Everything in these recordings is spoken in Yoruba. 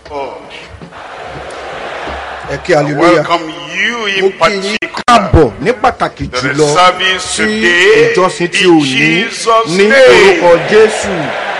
ẹ kí hallelujah welcome you mo in kí yín particular káàbọ̀ ní pàtàkì to the jùlọ service sí today ìjọsìn tí in ò ní Jesus' ní name. orúkọ jésù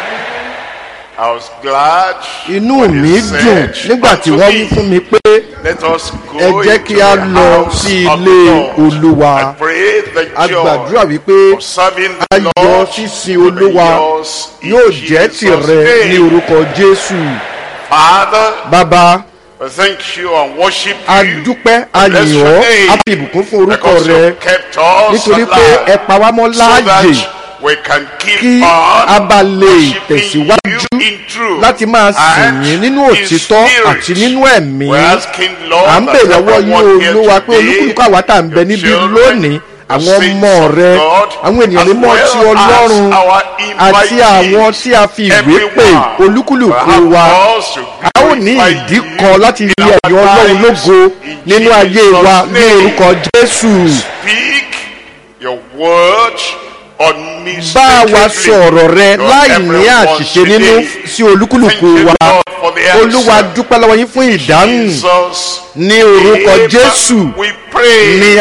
I was glad inú when mi he dùn said nígbà tí unto wọ́n me, wí fún mi pé Let us go ẹ jẹ́ into kí a the lọ house sí of ilé the Lord. olúwa I pray the a gbàdúrà joy wípé of serving the ayọ̀ Lord sísin will be olúwa yours in yóò jẹ́ Jesus' tìrẹ ní name. orúkọ jésù Father, bàbá we thank you and worship a you dúpẹ́ a Bless yìn your ọ́ name. a fi ìbùkún fún orúkọ because rẹ you kept us nítorí pé ẹ alive pa wá mọ́ so láàyè that we can keep kí on a bá lè worshiping tẹ̀síwájú you in truth láti máa sìn and yín nínú in òtítọ́ spirit. àti nínú ẹ̀mí We're asking, Lord, à ń that bè lọ́wọ́ yín everyone here olúwa pé today, olúkúlùkù àwa tá à ń bẹ your níbí children, lónìí your àwọn saints ọmọ of rẹ God, àwọn ènìyàn as mímọ́ well ti as ọlọ́run our àti àwọn tí a fi ìwé pè everyone olúkúlùkù will wa have cause to a ó ní glorify ìdí you kan láti in rí our ẹ̀yọ́ ọlọ́run lives lógo in nínú ayé Jesus' wa ní name. orúkọ jésù Speak your word bá wa sọ ọ̀rọ̀ rẹ to láì ní everyone àṣìṣe nínú today. sí olúkúlùkù Thank you, wa Lord, for the olúwa answer. dúpẹ́ lọ́wọ́ yín fún ìdáhùn Jesus ní orúkọ name jésù we pray. ní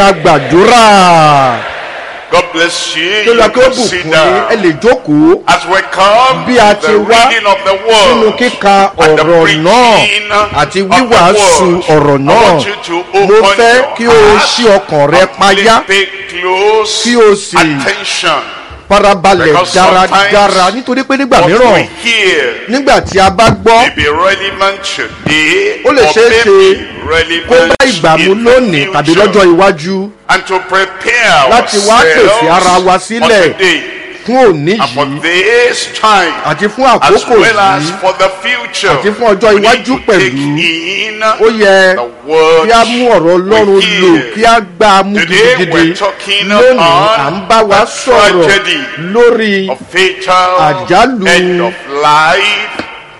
agbàdúrà God bless kí you. olúwa You kí ó can bùkún sit yín ẹ down. lè jókòó As we come bí a to ti the wá reading of the nínú word kíka and the ọ̀rọ̀ preaching náà àti of the wíwàásù word, ọ̀rọ̀ I náà want you to mo open fẹ́ your kí o heart ṣí ọkàn rẹ and payá pay close kí o sì attention. farabalẹ̀ Because dáradára sometimes nítorí pé nígbà What mìíràn we hear nígbà tí a bá gbọ́ may be relevant today Ó lè or ṣeé may ṣe be relevant kó bá ìgbà mu in the lónìí tàbí future. lọ́jọ́ iwájú and to prepare láti wá pèsè ara wa ourselves sílẹ̀ for today fún òní and for yìí this time àti fún as àkókò well as yìí for the future àti fún ọjọ́ we need iwájú to pẹ̀lú. take in ó yẹ the word kí a mú ọ̀rọ̀ ọlọ́run we lò hear. kí a gbá a mú Today gidigidi we're talking lónìí on à ń bá wa the sọ̀rọ̀ tragedy lórí of fatal Àjálù. end of life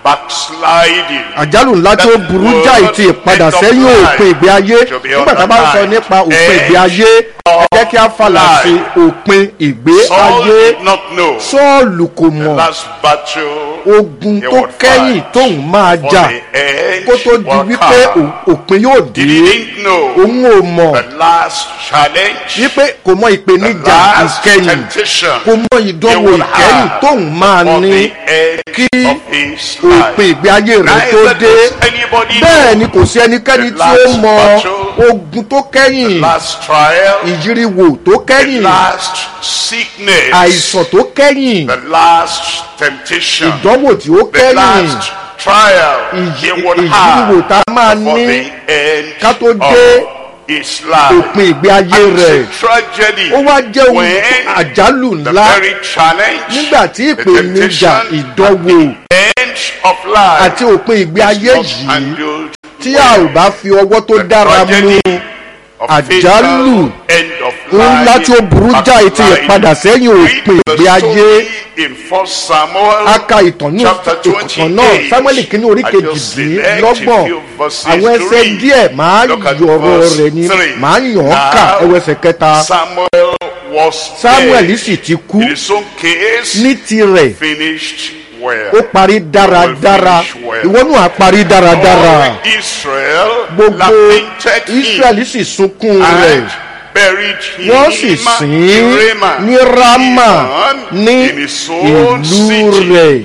backsliding àjálù ńlá tó That burú word jáì ti ìpadà end of sẹ́yìn life òpin ìgbé ayé to be nígbà tá a bá ń sọ underlined. nípa òpin End ìgbé ayé ẹ jẹ́ kí a falà life. sí òpin ìgbé Saul ayé did not know sọ́ọ̀lù kò the mọ̀ last battle ogun he tó would kẹ́yìn fight tóun máa for jà the end kó tó di will wípé come. ò- òpin yóò He dé didn't know òun ò mọ̀ the last challenge wípé kò mọ the ìpèníjà last ìkẹyìn temptation kò mọ ìdánwò he would ìkẹyìn have tóun máa for ní the end kí of his òpin life. ìgbé ayé rẹ̀ tó Neither dé does anybody bẹ́ẹ̀ know ni kò sí ẹnikẹ́ni the tí ó last mọ battle, ogun tó kẹ́yìn last trial ìyíriwò tó the kẹ́yìn last sickness àìsàn tó kẹ́yìn the last temptation ìdánwò tí ó the kẹ́yìn last trial he ìyí- would ìyíriwò tá have a máa for ní the end ká tó dé of his life. òpin ìgbé ayé And rẹ̀ it's a tragedy ó wá jẹ́ ohun when àjálù the ńlá very challenge nígbà tí the ìpèníjà temptation ìdánwò end of life àti òpin ìgbé ayé not yìí handled tí a ò bá fi ọwọ́ tó dára mú tragedy of àjálù fatal end of ńlá tí ó burú jáì ti ìpadà sẹ́yìn òpin ìgbé ayé in first samuel a ka ìtàn ní chapter ìtàn náà 28. samuel kìíní orí I just select kejìdínlọ́gbọ̀n a few verses àwọn to ẹsẹ̀ read. díẹ̀ máa Look at yọ̀rọ̀ verse rẹ̀ ni three. máa yàn án kà Now, ẹwọ ẹsẹ̀ kẹta samuel was samuel dead. sì ti kú in his own case ní tirẹ̀ finished well ó parí dáradára finish well. ìwọ náà á parí dáradára all israel gbogbo lamented him israẹli sì sunkún rẹ̀ and buried him wọ́n sì sìn ín in Ramah, ní rama even ní in his own ìlú city. rẹ̀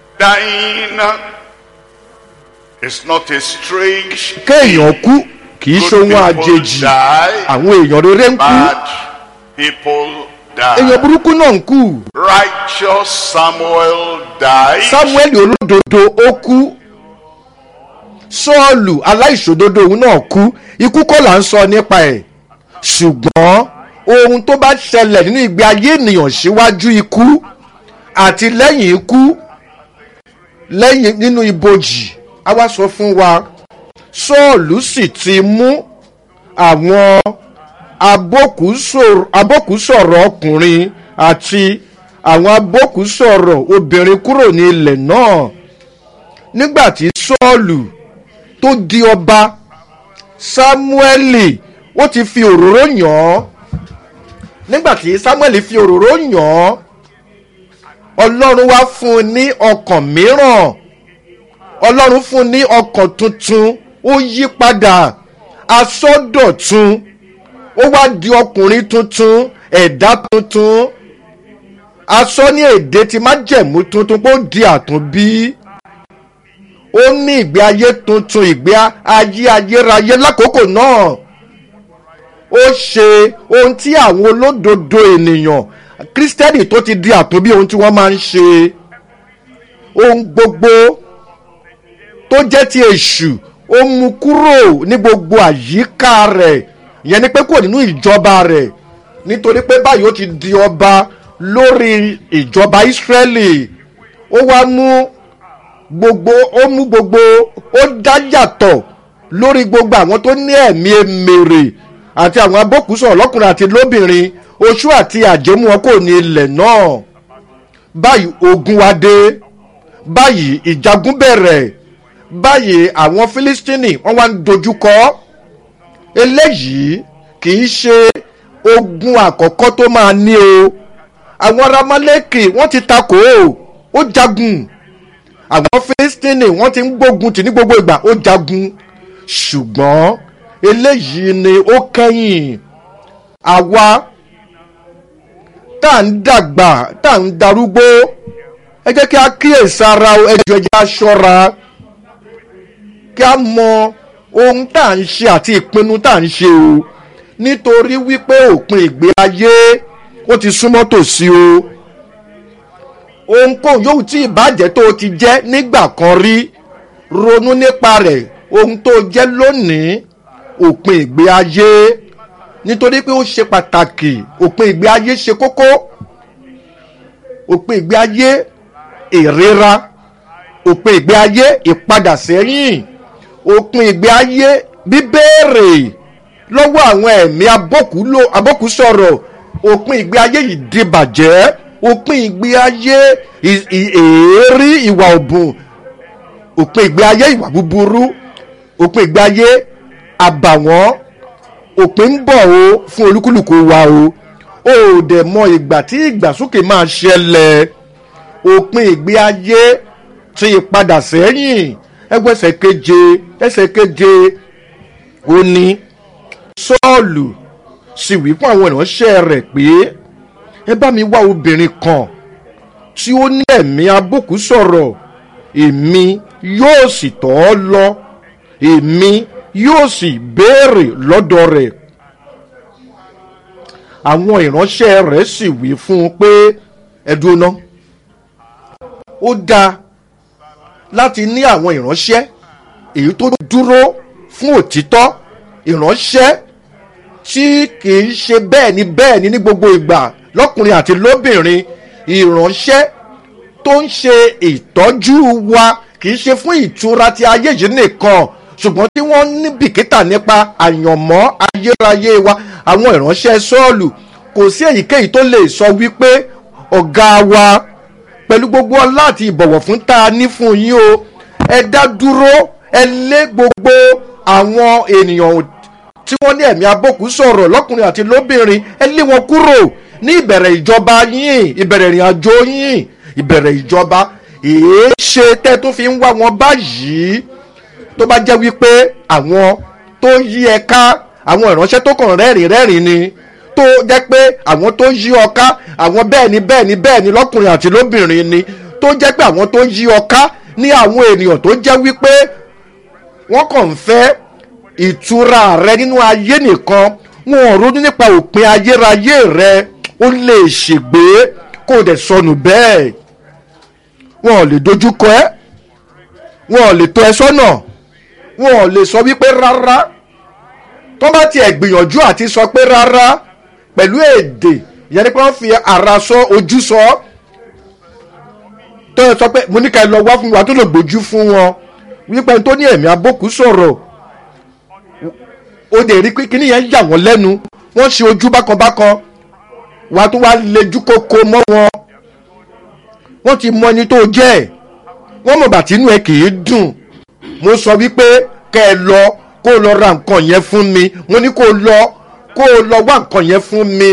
dying is not a strange kéèyàn kú kì í Good ṣohun people àjèjì die, àwọn èèyàn rere ń kú bad people èèyàn die. burúkú náà ń kú Righteous Samuel died. samuel olódodo ó kú sọ́ọ̀lù aláìṣòdodo òun náà kú ikú kọ́ là ń sọ nípa ẹ̀ ṣùgbọ́n ohun tó bá ṣẹlẹ̀ nínú ìgbé ayé ènìyàn síwájú ikú àti lẹ́yìn ikú lẹ́yìn nínú ibojì a wá sọ fún wa sọ́ọ̀lù sì ti mú àwọn abókùsọ̀rọ̀ abókùsọ̀rọ̀ ọkùnrin àti àwọn abókùsọ̀rọ̀ obìnrin kúrò ní ilẹ̀ náà nígbà tí sọ́ọ̀lù tó di ọba sámúẹ́lì ó ti fi òróró yàn án nígbà tí sámúẹ́lì fi òróró yàn án ọlọ́run wá fún un ní ọkàn mìíràn ọlọ́run fún ní ọkàn tuntun ó yí padà asọ́dọ̀tun ó wá di ọkùnrin tuntun ẹ̀dá tuntun asọ́ ní èdè tí májẹ̀mú tuntun kó di àtúnbí ó ní ìgbé ayé tuntun ìgbé ayé ayérayé lákòókò náà ó ṣe ohun tí àwọn olódodo ènìyàn kírísítẹ́nì tó ti di àtúnbí ohun tí wọ́n máa ń ṣe ohun gbogbo tó jẹ́ ti èṣù ó mú kúrò ní gbogbo àyíká rẹ̀ ìyẹn ni pé kúrò nínú ìjọba rẹ̀ nítorí pé báyìí ó ti di ọba lórí ìjọba ìsírẹ́lì ó wá mú gbogbo ó mú gbogbo ó dá yàtọ̀ lórí gbogbo àwọn tó ní ẹ̀mí emèrè àti àwọn abókùsọ̀ lọ́kùnrin àti lóbìnrin oṣù àti àjẹmú wọn kò ní ilẹ̀ náà báyìí ogun wá dé báyìí ìjagun bẹ̀rẹ̀ báyìí àwọn fílístínì wọ́n wá ń dojúkọ eléyìí kì í ṣe ogun àkọ́kọ́ tó máa ní o àwọn ramaleki wọ́n ti takò ó ó jagun àwọn fílístínì wọ́n ti ń gbógun tì ní gbogbo ìgbà ó jagun ṣùgbọ́n eléyìí ni ó kẹ́yìn àwa tá à ń dàgbà tá à ń darúgbó ẹ jẹ́ kí a kíyèsí ara ẹ jọ ẹ jẹ́ a ṣọ́ra kí a mọ ohun tá à ń ṣe àti ìpinnu tá à ń ṣe o nítorí wípé òpin ìgbé ayé ó ti súnmọ́ tòsí o ohunkóhun yóò tí ìbàjẹ́ tó o ti jẹ́ nígbà kan rí ronú nípa rẹ̀ ohun tó jẹ́ lónìí òpin ìgbé ayé nítorí pé ó ṣe pàtàkì òpin ìgbé ayé ṣe kókó òpin ìgbé ayé ìrora òpin ìgbé ayé ìpadà sẹ́yìn òpin ìgbé ayé bíbéèrè lọ́wọ́ àwọn ẹ̀mí abókùsọ̀rọ̀ òpin ìgbé ayé ìdìbàjẹ́ òpin ìgbé ayé èérí ìwà òbùn òpin ìgbé ayé ìwà búburú òpin ìgbé ayé àbàwọ́n òpin ń bọ̀ o fún olúkúlùkù wa o ó dẹ̀ mọ ìgbà tí ìgbàsókè máa ṣẹlẹ̀ òpin ìgbé ayé ti ìpadà sẹ́yìn ẹgbẹ́ ẹsẹ̀ keje ẹsẹ̀ keje ó ní sọ́ọ̀lù sì wí fún àwọn ìránṣẹ́ rẹ̀ pé ẹ bá mi wá obìnrin kan tí ó ní ẹ̀mí abókù sọ̀rọ̀ èmi yóò sì tọ́ ọ lọ èmi yóò sì béèrè lọ́dọ̀ rẹ̀ àwọn ìránṣẹ́ rẹ̀ sì wí fún un pé ẹ dúró ná ó dáa láti ní àwọn ìránṣẹ́ èyí tó dúró fún òtítọ́ ìránṣẹ́ tí kìí ṣe bẹ́ẹ̀ ni bẹ́ẹ̀ ni ní gbogbo ìgbà lọ́kùnrin àti lóbìnrin ìránṣẹ́ tó ń ṣe ìtọ́jú wa kìí ṣe fún ìtura ti ayé yìí nìkan ṣùgbọ́n tí wọ́n ní bìkítà nípa àyànmọ́ ayérayé wa àwọn ìránṣẹ́ sọ́ọ̀lù kò sí èyíkéyìí tó lè sọ wípé ọ̀gá wa pẹ̀lú gbogbo ọlá àti ìbọ̀wọ̀ fún tá a ní fún yín o ẹ dá dúró ẹ lé gbogbo àwọn ènìyàn tí wọ́n ní ẹ̀mí abókù sọ̀rọ̀ lọ́kùnrin àti lóbìnrin ẹ lé wọn kúrò ní ìbẹ̀rẹ̀ ìjọba yín ìbẹ̀rẹ̀ ìrìn àjò yín ìbẹ̀rẹ̀ ìjọba èé ṣe tẹ́ tó fi ń wá wọn báyìí tó bá jẹ́ wípé àwọn tó yí ẹ ká àwọn ìránṣẹ́ tó kàn rẹ́rìn rẹ́rìn ni tó jẹ́ pé àwọn tó yí ọ ká àwọn bẹ́ẹ̀ ni bẹ́ẹ̀ ni bẹ́ẹ̀ ni lọ́kùnrin àti lóbìnrin ni tó jẹ́ pé àwọn tó yí ọ ká ní àwọn ènìyàn tó jẹ́ wípé wọ́n kàn ń fẹ́ ìtura rẹ nínú ayé nìkan wọn ò ronú nípa òpin ayérayé rẹ ó lè ṣègbé kó o dẹ̀ sọnù bẹ́ẹ̀ wọn ò lè dojúkọ ẹ́ wọn ò lè tọ́ ẹ sọ́nà wọn ò lè sọ wípé rárá tó bá tiẹ̀ gbìyànjú àti sọ pé rárá pẹ̀lú èdè ìyẹn ni pé wọ́n fi ara sọ ojú sọ tó yẹ sọ pé mo ní ká ẹ lọ wá fún wa tó lè gbójú fún wọn wípé tó ní ẹ̀mí abókù sọ̀rọ̀ ó dẹ̀ rí pé kíní yẹn yà wọ́n lẹ́nu wọ́n ṣe ojú bákanbákan wàá tó wá lejú kókó mọ́ wọn wọ́n ti mọ ẹni tó jẹ́ ẹ̀ wọ́n mọ̀ bàtí inú ẹ kì í dùn mo sọ wípé kẹ́ ẹ lọ kó o lọ ra nǹkan yẹn fún mi mo ní kó o lọ kó o lọ wá nǹkan yẹn fún mi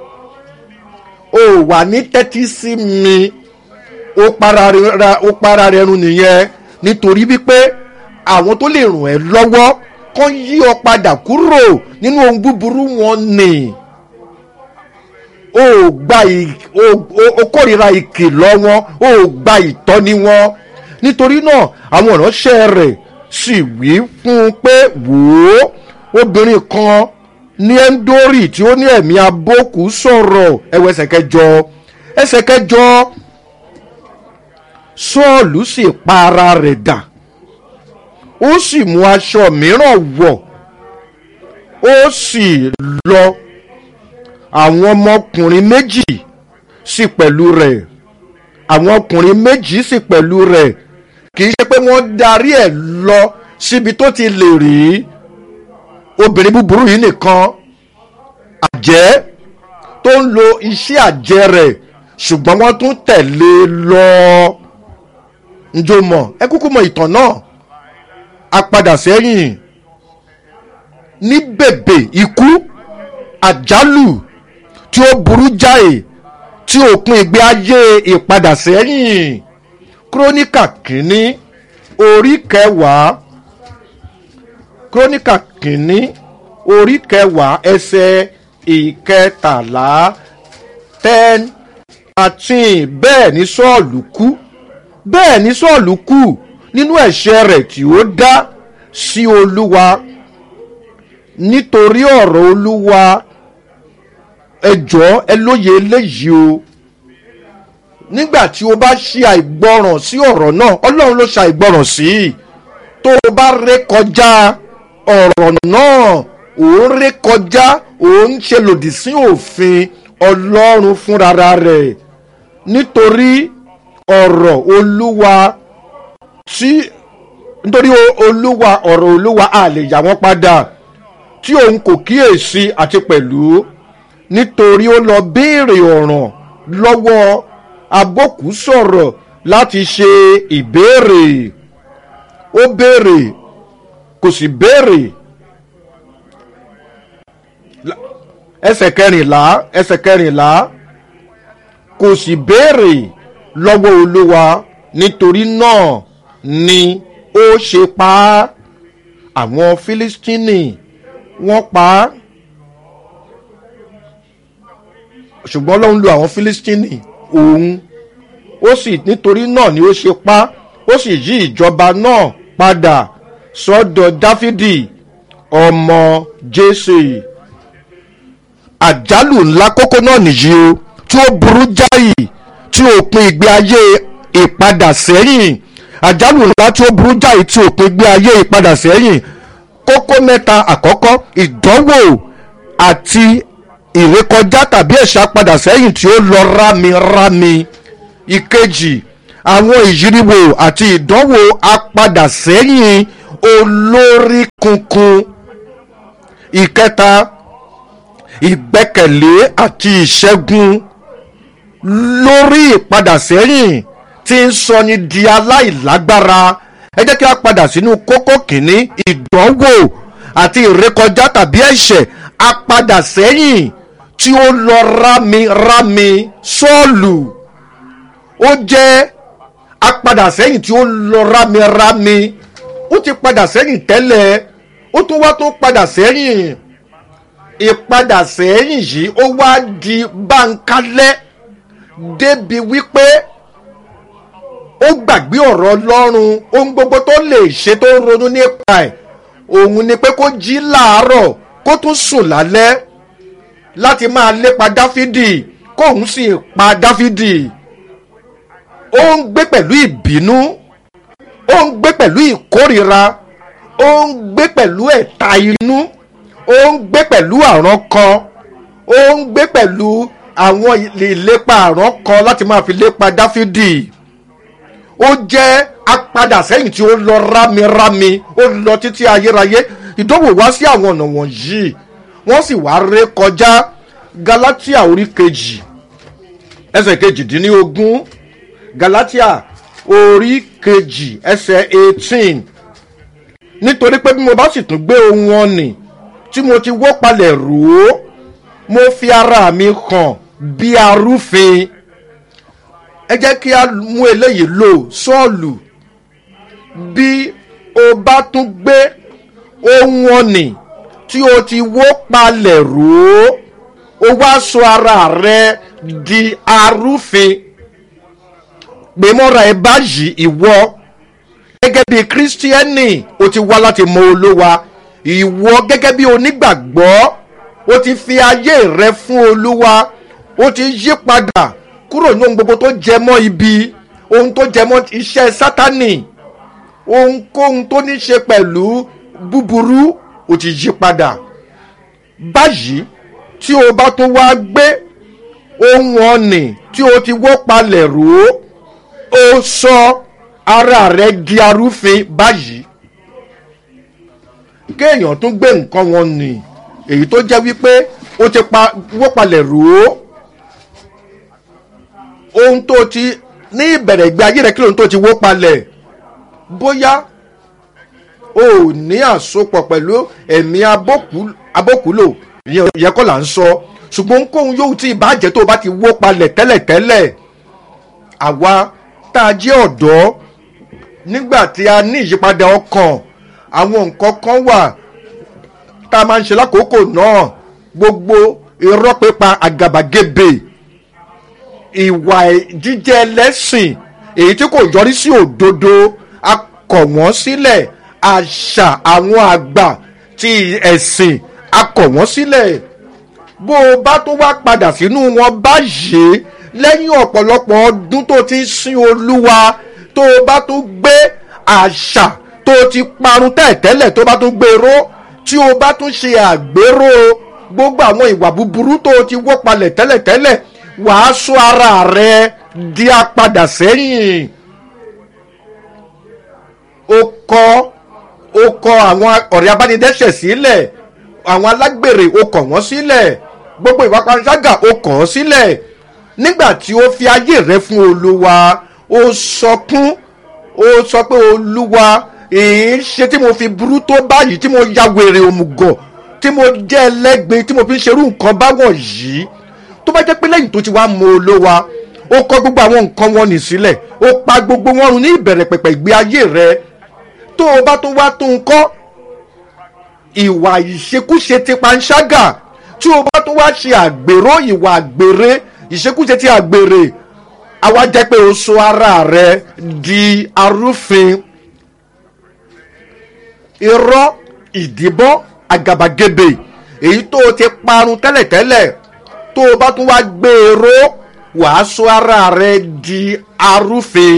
o wà ní tẹ́tí sí mi ó para rẹ ó para rẹ run nìyẹn nítorí wípé àwọn tó lè ràn ẹ́ lọ́wọ́ kán yí ọ padà kúrò nínú ohun búburú wọn nì o ò gba ì- o o- o kórìíra ìkìlọ̀ wọn o ò gba ìtọ́ni wọn nítorí náà àwọn ìránṣẹ́ rẹ̀ sì wí fún un pé wò ó obìnrin kan ní ẹ́ńdórì tí ó ní ẹ̀mí abókù sọ̀rọ̀ ẹ̀wọ̀ ẹsẹ̀ kẹjọ ẹsẹ̀ kẹjọ sọ́ọ̀lù sì pa ara rẹ̀ dà ó sì mú aṣọ mìíràn wọ̀ ó sì lọ àwọn ọmọkùnrin méjì sì pẹ̀lú rẹ̀ àwọn ọkùnrin méjì sì pẹ̀lú rẹ̀ kì í ṣe pé wọ́n darí ẹ̀ lọ síbi tó ti lè rí obìnrin búburú yìí nìkan àjẹ́ tó ń lo iṣẹ́ àjẹ́ rẹ̀ ṣùgbọ́n wọ́n tún tẹ̀lé e lọ njó mọ̀ ẹ kúkú mọ ìtàn náà a padà sẹ́yìn ní bèbè ikú àjálù tí ó burú jáì tí òpin ìgbé ayé ìpadà sẹ́yìn kírónìkà kínní orí kẹwàá kírónìkà kínní orí kẹwàá ẹsẹ̀ ìkẹtàlá ten thirteen bẹ́ẹ̀ ni sọ́ọ̀lù kú bẹ́ẹ̀ ni sọ́ọ̀lù kú nínú ẹ̀ṣẹ̀ rẹ̀ tí ó dá sí olúwa nítorí ọ̀rọ̀ olúwa ẹjọ́ ẹ lóye eléyìí o nígbà tí o bá ṣe àìgbọràn sí ọ̀rọ̀ náà ọlọ́run ló ṣe àìgbọràn sí i tó o bá ré kọjá ọ̀rọ̀ náà ò ń ré kọjá ò ń ṣe lòdì sí òfin ọlọ́run fúnra rẹ̀ nítorí ọ̀rọ̀ olúwa tí nítorí o- olúwa ọ̀rọ̀ olúwa a lè yà wọ́n padà tí òun kò kíyèsí àti pẹ̀lú nítorí ó lọ béèrè ọ̀ràn lọ́wọ́ abókù sọ̀rọ̀ láti ṣe ìbéèrè ó béèrè kò sì béèrè La- ẹsẹ̀ kẹrìnlá ẹsẹ̀ kẹrìnlá kò sì béèrè lọ́wọ́ olúwa nítorí náà ni ó ṣe pa á àwọn fílístínì wọ́n pa á ṣùgbọ́n ọlọ́run lo àwọn fílístínì òun ó sì nítorí náà ni ó ṣe pa á ó sì yí ìjọba náà padà sọ́dọ̀ dáfídì ọmọ jésè àjálù ńlá kókó náà nìyí o tí ó burú jáì tí òpin ìgbé ayé ìpadà sẹ́yìn àjálù ńlá tí ó burú jáì tí òpin ìgbé ayé ìpadà sẹ́yìn kókó mẹ́ta àkọ́kọ́ ìdánwò àti ìrékọjá tàbí ẹ̀ṣá padà sẹ́yìn tí ó lọ rámirámi ìkejì àwọn ìyíríwò àti ìdánwò apadà sẹ́yìn olórí kunkun ìkẹta ìgbẹ́kẹ̀lé àti ìṣẹ́gun lórí ìpadà sẹ́yìn tí ń sọni di aláìlágbára ẹ jẹ́ kí a padà sínú kókó kìíní ìdánwò àti ìrékọjá tàbí ẹ̀ṣẹ̀ apadà sẹ́yìn tí ó lọ rámirámi sọ́ọ̀lù ó jẹ́ apadà sẹ́yìn tí ó lọ rámirámi ó ti padà sẹ́yìn tẹ́lẹ̀ ó tún wá tó padà sẹ́yìn ìpadà sẹ́yìn yìí ó wá di báńkálẹ́ débi wípé ó gbàgbé ọ̀rọ̀ ọlọ́run ohun gbogbo tó lè ṣe tó ń ronú nípa ẹ̀ òun ni pé kó jí láàárọ̀ kó tún sùn lálẹ́ láti máa lépa dáfídì kóun sì pa dáfídì ó ń gbé pẹ̀lú ìbínú ó ń gbé pẹ̀lú ìkórira ó ń gbé pẹ̀lú ẹ̀ta inú ó ń gbé pẹ̀lú àrán kan ó ń gbé pẹ̀lú àwọn ìlépa àrán kan láti máa fi lépa dáfídì ó jẹ́ apadà sẹ́yìn tí ó lọ rámirámi ó lọ títí ayérayé ìdánwò wá sí àwọn ọ̀nà wọ̀nyí wọ́n sì wá ré kọjá galatia orí kejì ẹsẹ̀ kejìdínlógún galatia orí kejì ẹsẹ̀ eighteen nítorí pé bí mo bá sì tún gbé ohun ọ̀nì tí mo ti wó palẹ̀ rò ó mo fi ara mi hàn bí arúfin ẹ jẹ́ kí a mú eléyìí lò sọ́ọ̀lù bí o bá tún gbé ohun ọ̀nì tí o ti wó palẹ̀ rò ó o wá sọ ara rẹ di arúfin gbẹmọ́ra ẹ báyìí ìwọ gẹ́gẹ́ bí kírísítíẹ́nì o ti wá láti mọ olówa ìwọ gẹ́gẹ́ bí onígbàgbọ́ o ti fi ayé rẹ fún olúwa o ti yí padà kúrò ní ohun gbogbo tó jẹ mọ́ ibi ohun tó jẹ mọ́ iṣẹ́ sátánì ohunkóhun tó ní ṣe pẹ̀lú búburú o ti yí padà báyìí tí o bá tó wá gbé ohun ọ̀nì tí o ti wó palẹ̀ rò ó ó sọ ara rẹ di arúfin báyìí kéèyàn tún gbé nǹkan wọn nì èyí tó jẹ́ wípé ó ti pa wó palẹ̀ rò ó ohun tó ti ní ìbẹ̀rẹ̀ ìgbé ayé rẹ kí lóhun tó ti wó palẹ̀ bóyá o ò ní àsopọ̀ pẹ̀lú ẹ̀mí abókùlò ìyẹn kọ́ là ń sọ ṣùgbọ́n ohunkóhun yóò tí ìbàjẹ́ tó o bá ti wó palẹ̀ tẹ́lẹ̀tẹ́lẹ̀ àwa tá a jẹ́ ọ̀dọ́ nígbà tí a ní ìyípadà ọkàn àwọn nǹkan kan wà tá a máa ń ṣe lákòókò náà gbogbo irọ́ pípa àgàbàgebè ìwà jíjẹ ẹlẹ́sìn èyí tí kò yọrí sí òdodo a kọ̀ wọ́n sílẹ̀ àṣà àwọn àgbà ti ẹ̀sìn a kọ̀ wọ́n sílẹ̀ bó o bá tó wá padà sínú wọn báyìí lẹ́yìn ọ̀pọ̀lọpọ̀ ọdún tó ti ń sin olúwa tó o bá tó gbé àṣà tó o ti parun tẹ́ẹ̀tẹ́lẹ̀ tó o bá tó gbèrò tí o bá tún ṣe àgbérò gbogbo àwọn ìwà búburú tó o ti wọ́ palẹ̀ tẹ́lẹ̀tẹ́lẹ̀ wàá sọ ara rẹ di apadà sẹ́yìn o kọ́ o kọ́ àwọn ọ̀rẹ́ abánidẹ́sẹ̀ sílẹ̀ àwọn alágbèrè o kọ̀ wọ́n sílẹ̀ gbogbo ìwà panṣágà o kọ̀ ọ́ sílẹ̀ nígbà tí o fi ayé rẹ fún olúwa o sọkún o sọ pé olúwa èyí ṣe tí mo fi burú tó báyìí tí mo ya wèrè òmùgọ̀ tí mo jẹ́ ẹlẹ́gbin tí mo fi ń ṣerú nǹkan báwọ̀n yìí tó bá jẹ́ pé lẹ́yìn tó ti wá mọ olówa ó kọ́ gbogbo àwọn nǹkan wọn nì sílẹ̀ ó pa gbogbo wọn run ní ìbẹ̀rẹ̀ pẹ̀pẹ̀ ìgbé ayé rẹ tó o bá tó wá tó ń kọ́ ìwà ìṣekúṣe ti panṣágà tí o bá tó wá ṣe àgbèrò ìwà àgbèrè ìṣekúṣe ti àgbèrè àwa jẹ́ pé o sọ ara rẹ di arúfin irọ́ ìdìbọ́ àgàbàgebè èyí tó o ti parun tẹ́lẹ̀tẹ́lẹ̀ tó o bá tún wá gbèrò wàá sọ ara rẹ di arúfin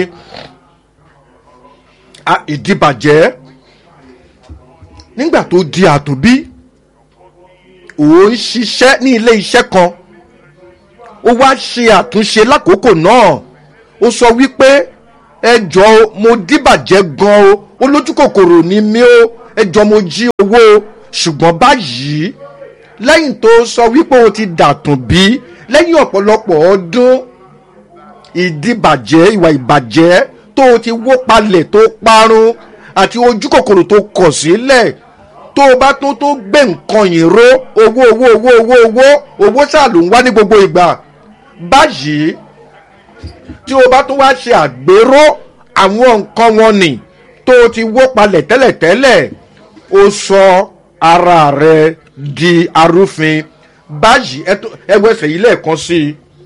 ìdìbàjẹ́ nígbà tó di àtúnbí ò ń ṣiṣẹ́ ní ilé iṣẹ́ kan ó wá ṣe àtúnṣe lákòókò náà ó sọ wípé ẹjọ́ mo dìbàjẹ́ gan o ó lójú kòkòrò ní mí o ẹjọ́ mo jí owó o ṣùgbọ́n báyìí lẹ́yìn tó sọ wípé o ti dàtún bí lẹ́yìn ọ̀pọ̀lọpọ̀ ọdún ìdìbàjẹ́ ìwà ìbàjẹ́ tó o ti wó palẹ̀ tó parun àti ojú kòkòrò tó kọ̀ sílẹ̀ tó o bá tó tó gbé nǹkan yìí ró owó owó owó owó owó owó ṣáà ló ń wá ní gbogbo ìgbà báyìí tí o bá tó wá ṣe àgbéró àwọn nǹkan wọn nì tó o ti wó palẹ̀ tẹ́lẹ̀tẹ́lẹ̀ o sọ ara rẹ di arúfin báyìí ẹwọ ẹsẹ̀ yìí lẹ́ẹ̀kan sí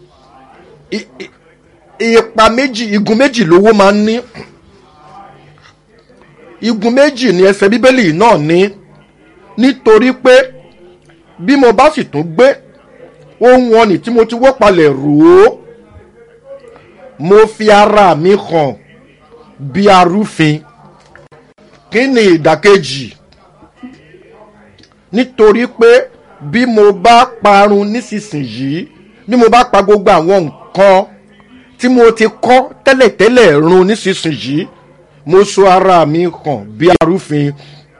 i ipa méjì igun méjì lówó máa ń ní igun méjì ni ẹsẹ̀ bíbélì náà ní nítorí pé bí mo bá sì tún gbé ohun ọ̀nì tí mo ti wó palẹ̀ rò ó mo fi ara mi hàn bí arúfin kí ni ìdàkejì nítorí pé bí mo bá parun nísinsìnyí bí mo bá pa gbogbo àwọn nǹkan tí mo ti kọ́ tẹ́lẹ̀tẹ́lẹ̀ run nísinsìnyí mo so ara mi hàn bí arúfin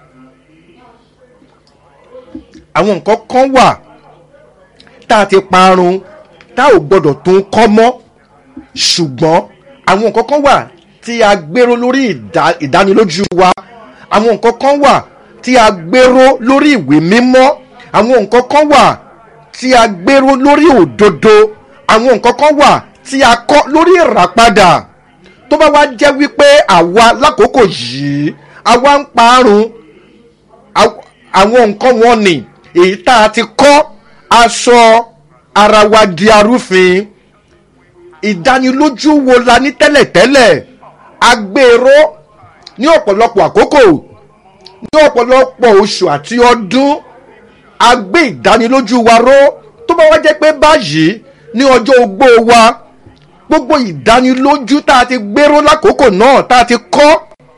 àwọn nǹkan kan wà tá a ti parun tá ò gbọdọ̀ tún kọ́ mọ́ ṣùgbọ́n àwọn nǹkan kan wà tí a gbèrò lórí ìdánilójú wa àwọn nǹkan kan wà tí a gbèrò lórí ìwé mímọ́ àwọn nǹkan kan wà tí a gbèrò lórí òdodo àwọn nǹkan kan wà tí a kọ́ lórí ìràpadà tó bá wá jẹ́ wípé àwa lákòókò yìí àwa ń parun àw- àwọn nǹkan wọn ni èyí tá a ti kọ́ aṣọ ara wa di arúfin ìdánilójú wo la ní tẹ́lẹ̀tẹ́lẹ̀ agbèrò ní ọ̀pọ̀lọpọ̀ àkókò ní ọ̀pọ̀lọpọ̀ oṣù àti ọdún a gbé ìdánilójú wa ró tó bá wá jẹ́ pé báyìí ní ọjọ́ ogbó wa gbogbo ìdánilójú tá a ti gbéró lákòókò náà tá a ti kọ́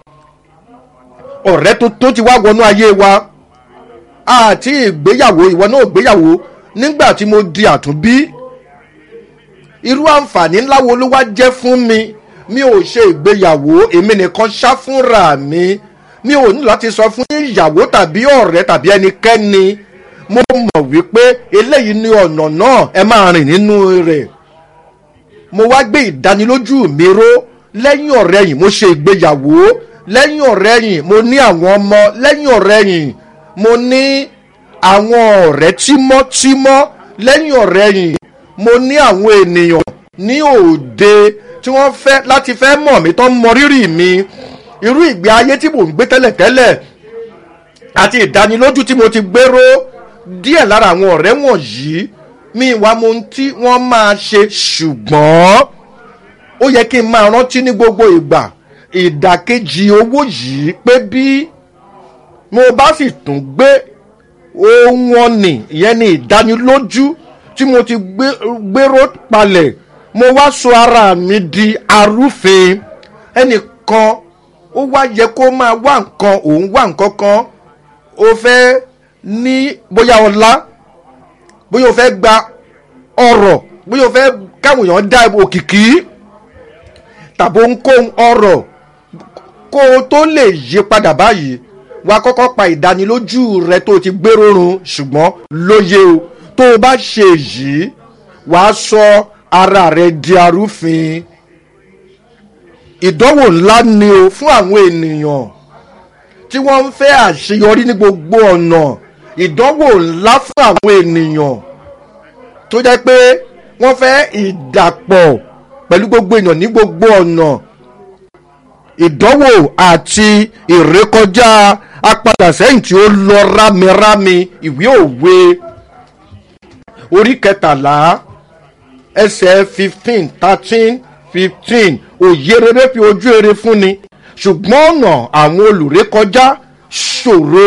ọ̀rẹ́ tuntun ti wá wọnú ayé wa àti ìgbéyàwó ìwọ náà gbéyàwó nígbà tí mo di àtúnbí irú àǹfààní ńlá wo ló wá jẹ́ fún mi mi ò ṣe ìgbéyàwó èmi nìkan ṣá fúnra mi mi ò ní láti sọ fún ìyàwó tàbí ọ̀rẹ́ tàbí ẹnikẹ́ni mo mọ̀ wípé eléyìí ní ọ̀nà náà ẹ máa rìn nínú rẹ̀ mo wá gbé ìdánilójú mi ró lẹ́yìn ọ̀rẹ́ yìí mo ṣe ìgbéyàwó lẹ́yìn ọ̀rẹ́ yìí mo ní àwọn ọmọ lẹ́yìn ọ̀rẹ́ yìí mo ní àwọn ọ̀rẹ́ tímọ́tímọ́ lẹ́yìn ọ̀rẹ́ yìí mo ní àwọn ènìyàn ní òde tí wọ́n fẹ́ láti fẹ́ mọ̀ mí tó ń mọ rírì mi irú ìgbé ayé tí mò ń gbé tẹ́lẹ̀tẹ́lẹ̀ àti ìdánilójú tí mo ti gbéró díẹ̀ lára àwọn ọ̀rẹ́ wọ̀nyí mi wá mo ń tí wọ́n máa ṣe ṣùgbọ́n ó yẹ kí n máa rántí ní gbogbo ìgbà ìdàkejì owó yìí pé bí mo bá sì tún gbé ohun ọ̀nì ìyẹn ni ìdánilójú tí mo ti gbé- gbéró palẹ̀ mo wá sọ ara mi di arúfin ẹnìkan ó wá yẹ kó máa wá nǹkan òun wá nǹkan kan ó fẹ́ ní bóyá ọlá bóyá o fẹ́ gba ọ̀rọ̀ bóyá o fẹ́ káwọn èèyàn dá òkìkí tàbí ohunkóhun ọ̀rọ̀ kó o tó lè yí padà báyìí wà á kọ́kọ́ pa ìdánilójú rẹ tó o ti gbéró run ṣùgbọ́n lóye o tó o bá ṣe yìí wà á sọ ara rẹ di arúfin ìdánwò ńlá ni o fún àwọn ènìyàn tí wọ́n ń fẹ́ àṣeyọrí ní gbogbo ọ̀nà ìdánwò ńlá fún àwọn ènìyàn tó jẹ́ pé wọ́n fẹ́ ìdàpọ̀ pẹ̀lú gbogbo èèyàn ní gbogbo ọ̀nà ìdánwò àti ìrékọjá apadà sẹ́yìn tí ó lọ rámirámi ìwé òwe orí kẹtàlá ẹsẹ̀ fifteen thirteen fifteen òye rere fi ojú rere fúnni ṣùgbọ́n ọ̀nà àwọn olùrékọjá ṣòro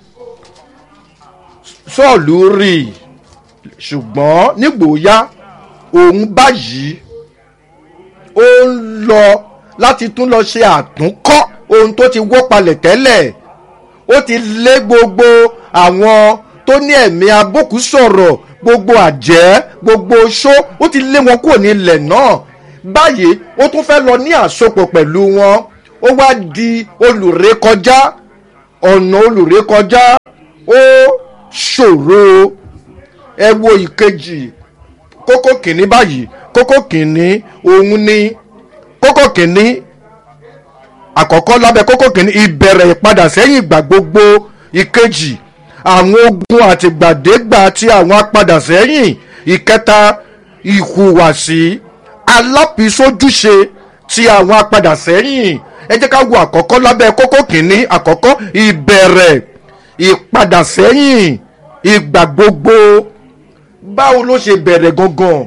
sọ́ọ̀lù rí i ṣùgbọ́n nígbòóyá òun báyìí ó ń lọ láti tún lọ ṣe àtúnkọ́ ohun tó ti wó palẹ̀ tẹ́lẹ̀ ó ti lé gbogbo àwọn tó ní ẹ̀mí abókù sọ̀rọ̀ gbogbo àjẹ́ gbogbo oṣó ó ti lé wọn kúrò ní ilẹ̀ náà báyìí ó tún fẹ́ lọ ní àsopọ̀ pẹ̀lú wọn ó wá di olùrékọjá ọ̀nà olùrékọjá ó ṣòro ẹ wo ìkejì kókó kìíní báyìí kókó kìíní òun ni kókó kìíní àkọ́kọ́ lábẹ́ kókó kìíní ìbẹ̀rẹ̀ ìpadà sẹ́yìn ìgbà gbogbo ìkejì àwọn ogun àtìgbàdégbà àti àwọn apadà sẹ́yìn ìkẹta ìhùwàsí alápisójúṣe ti àwọn apadà sẹ́yìn ẹ jẹ́ ká wo àkọ́kọ́ lábẹ́ kókó kìíní àkọ́kọ́ ìbẹ̀rẹ̀ ìpadà sẹ́yìn ìgbà gbogbo báwo ló ṣe bẹ̀rẹ̀ gangan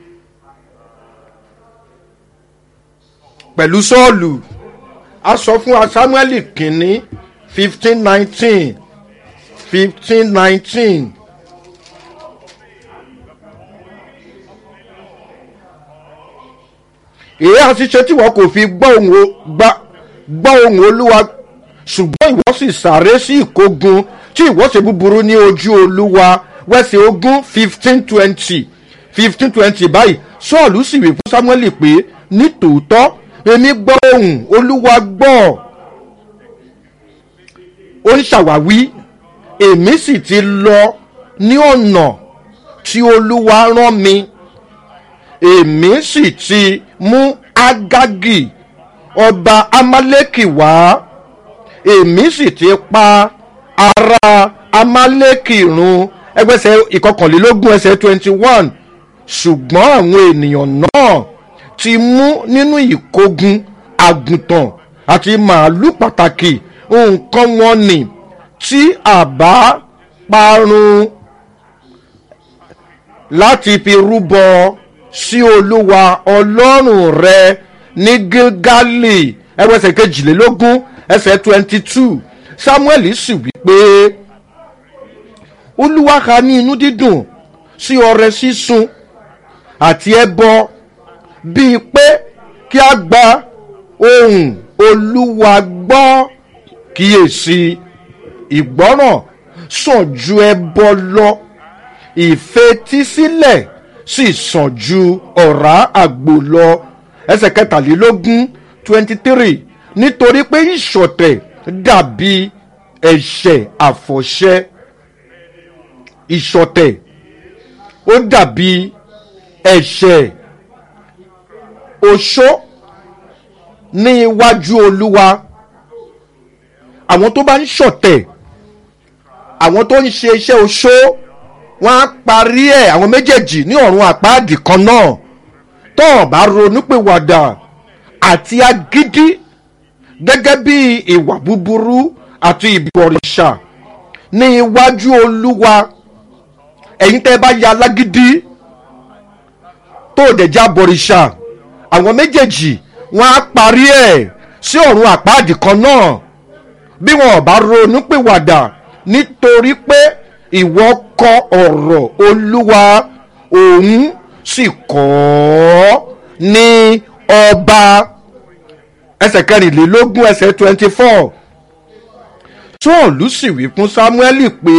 pẹ̀lú sọ́ọ̀lù a sọ fún wa samuel kìíní fifteen nineteen fifteen nineteen èyí àti ṣe tí wọn kò fi gbọ́ ohùn o- gbá- gbọ́ ohùn olúwa ṣùgbọ́n ìwọ sì sáré sí ìkógun tí ìwọ ṣe búburú ní ojú olúwa wẹ́sẹ̀ ogún fifteen twenty fifteen twenty báyìí sọ́ọ̀lù sì wí fún samuel pé ní tòótọ́ èmi gbọ́ ohùn olúwa gbọ́ ó ń ṣàwáwí èmi sì ti lọ ní ọ̀nà tí olúwa rán mi èmi sì ti mú agagi ọba amaleki wá èmi sì ti pa ara amaleki run ẹgbẹ́sẹ̀ ìkọkànlélógún ẹsẹ̀ twenty one ṣùgbọ́n àwọn ènìyàn náà ti mú nínú ìkógun àgùntàn àti màálù pàtàkì nǹkan wọn ni tí àbá parun láti fi rúbọ sí olúwa ọlọ́run rẹ ní gilgali ẹwẹ́sẹ̀ kejìlélógún ẹsẹ̀ twenty two samuel sì wí pé olúwa ha ní inú dídùn sí ọrẹ sísun àti ẹbọ bíi pé kí a gba ohun olúwa gbọ́ kíyèsí ìgbọ́ràn sàn ju ẹbọ lọ ìfetísílẹ̀ sì sàn ju ọ̀rá àgbò lọ ẹsẹ̀ kẹtàlélógún twenty three nítorí pé ìṣọ̀tẹ̀ dàbí ẹ̀ṣẹ̀ àfọ̀ṣẹ ìṣọ̀tẹ̀ ó dàbí ẹ̀ṣẹ̀ oṣó ní iwájú olúwa àwọn tó bá ń ṣọ̀tẹ̀ àwọn tó ń ṣe iṣẹ́ oṣó wọ́n á parí ẹ̀ àwọn méjèèjì ní ọ̀run àpáàdì kan náà tó ọ̀ bá ronúpìwàdà àti agídí gẹ́gẹ́ bí ìwà búburú àti ìbọ̀rìṣà ní iwájú olúwa ẹ̀yin tẹ́ ẹ bá ya alágídí tó dẹ̀ já bọ̀rìṣà àwọn méjèèjì wọ́n á parí ẹ̀ sí ọ̀run àpáàdì kan náà bí wọn ò bá ronúpìwàdà nítorí pé ìwọ kọ ọ̀rọ̀ olúwa òun sì kọ́ ọ́ ní ọba ẹsẹ̀ kẹrìnlélógún ẹsẹ̀ twenty four sọ́ọ̀lù sì wí fún sámúẹ́lì pé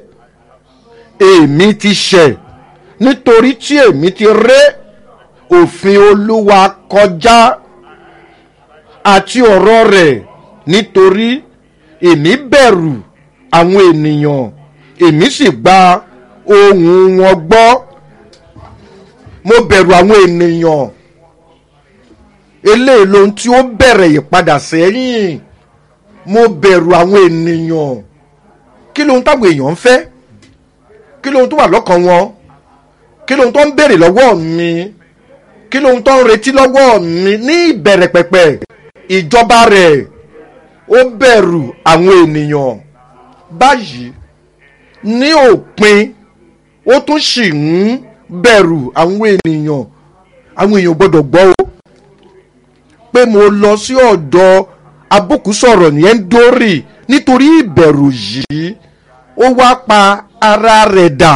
èmi ti ṣẹ̀ nítorí tí èmi ti ré òfin olúwa kọjá àti ọ̀rọ̀ rẹ̀ nítorí èmi bẹ̀rù àwọn ènìyàn èmi sì gba ohùn wọn gbọ́ mo bẹ̀rù àwọn ènìyàn eléyìí lohun tí ó bẹ̀rẹ̀ ìpadà sẹ́yìn mo bẹ̀rù àwọn ènìyàn kí lohun táwọn èèyàn ń fẹ́ kí lohun tó wà lọ́kàn wọn kí lohun tó ń béèrè lọ́wọ́ mi kí lohun tó ń retí lọ́wọ́ mi ní ìbẹ̀rẹ̀ pẹ̀pẹ̀ ìjọba rẹ̀ ó bẹ̀rù àwọn ènìyàn báyìí ní òpin ó tún sì ń bẹ̀rù àwọn ènìyàn àwọn èèyàn gbọ́dọ̀ gbọ́ o pé mo lọ sí ọ̀dọ̀ abókùsọ̀rọ̀ yẹn ń dórì nítorí ìbẹ̀rù yìí ó wá pa ara rẹ̀ dà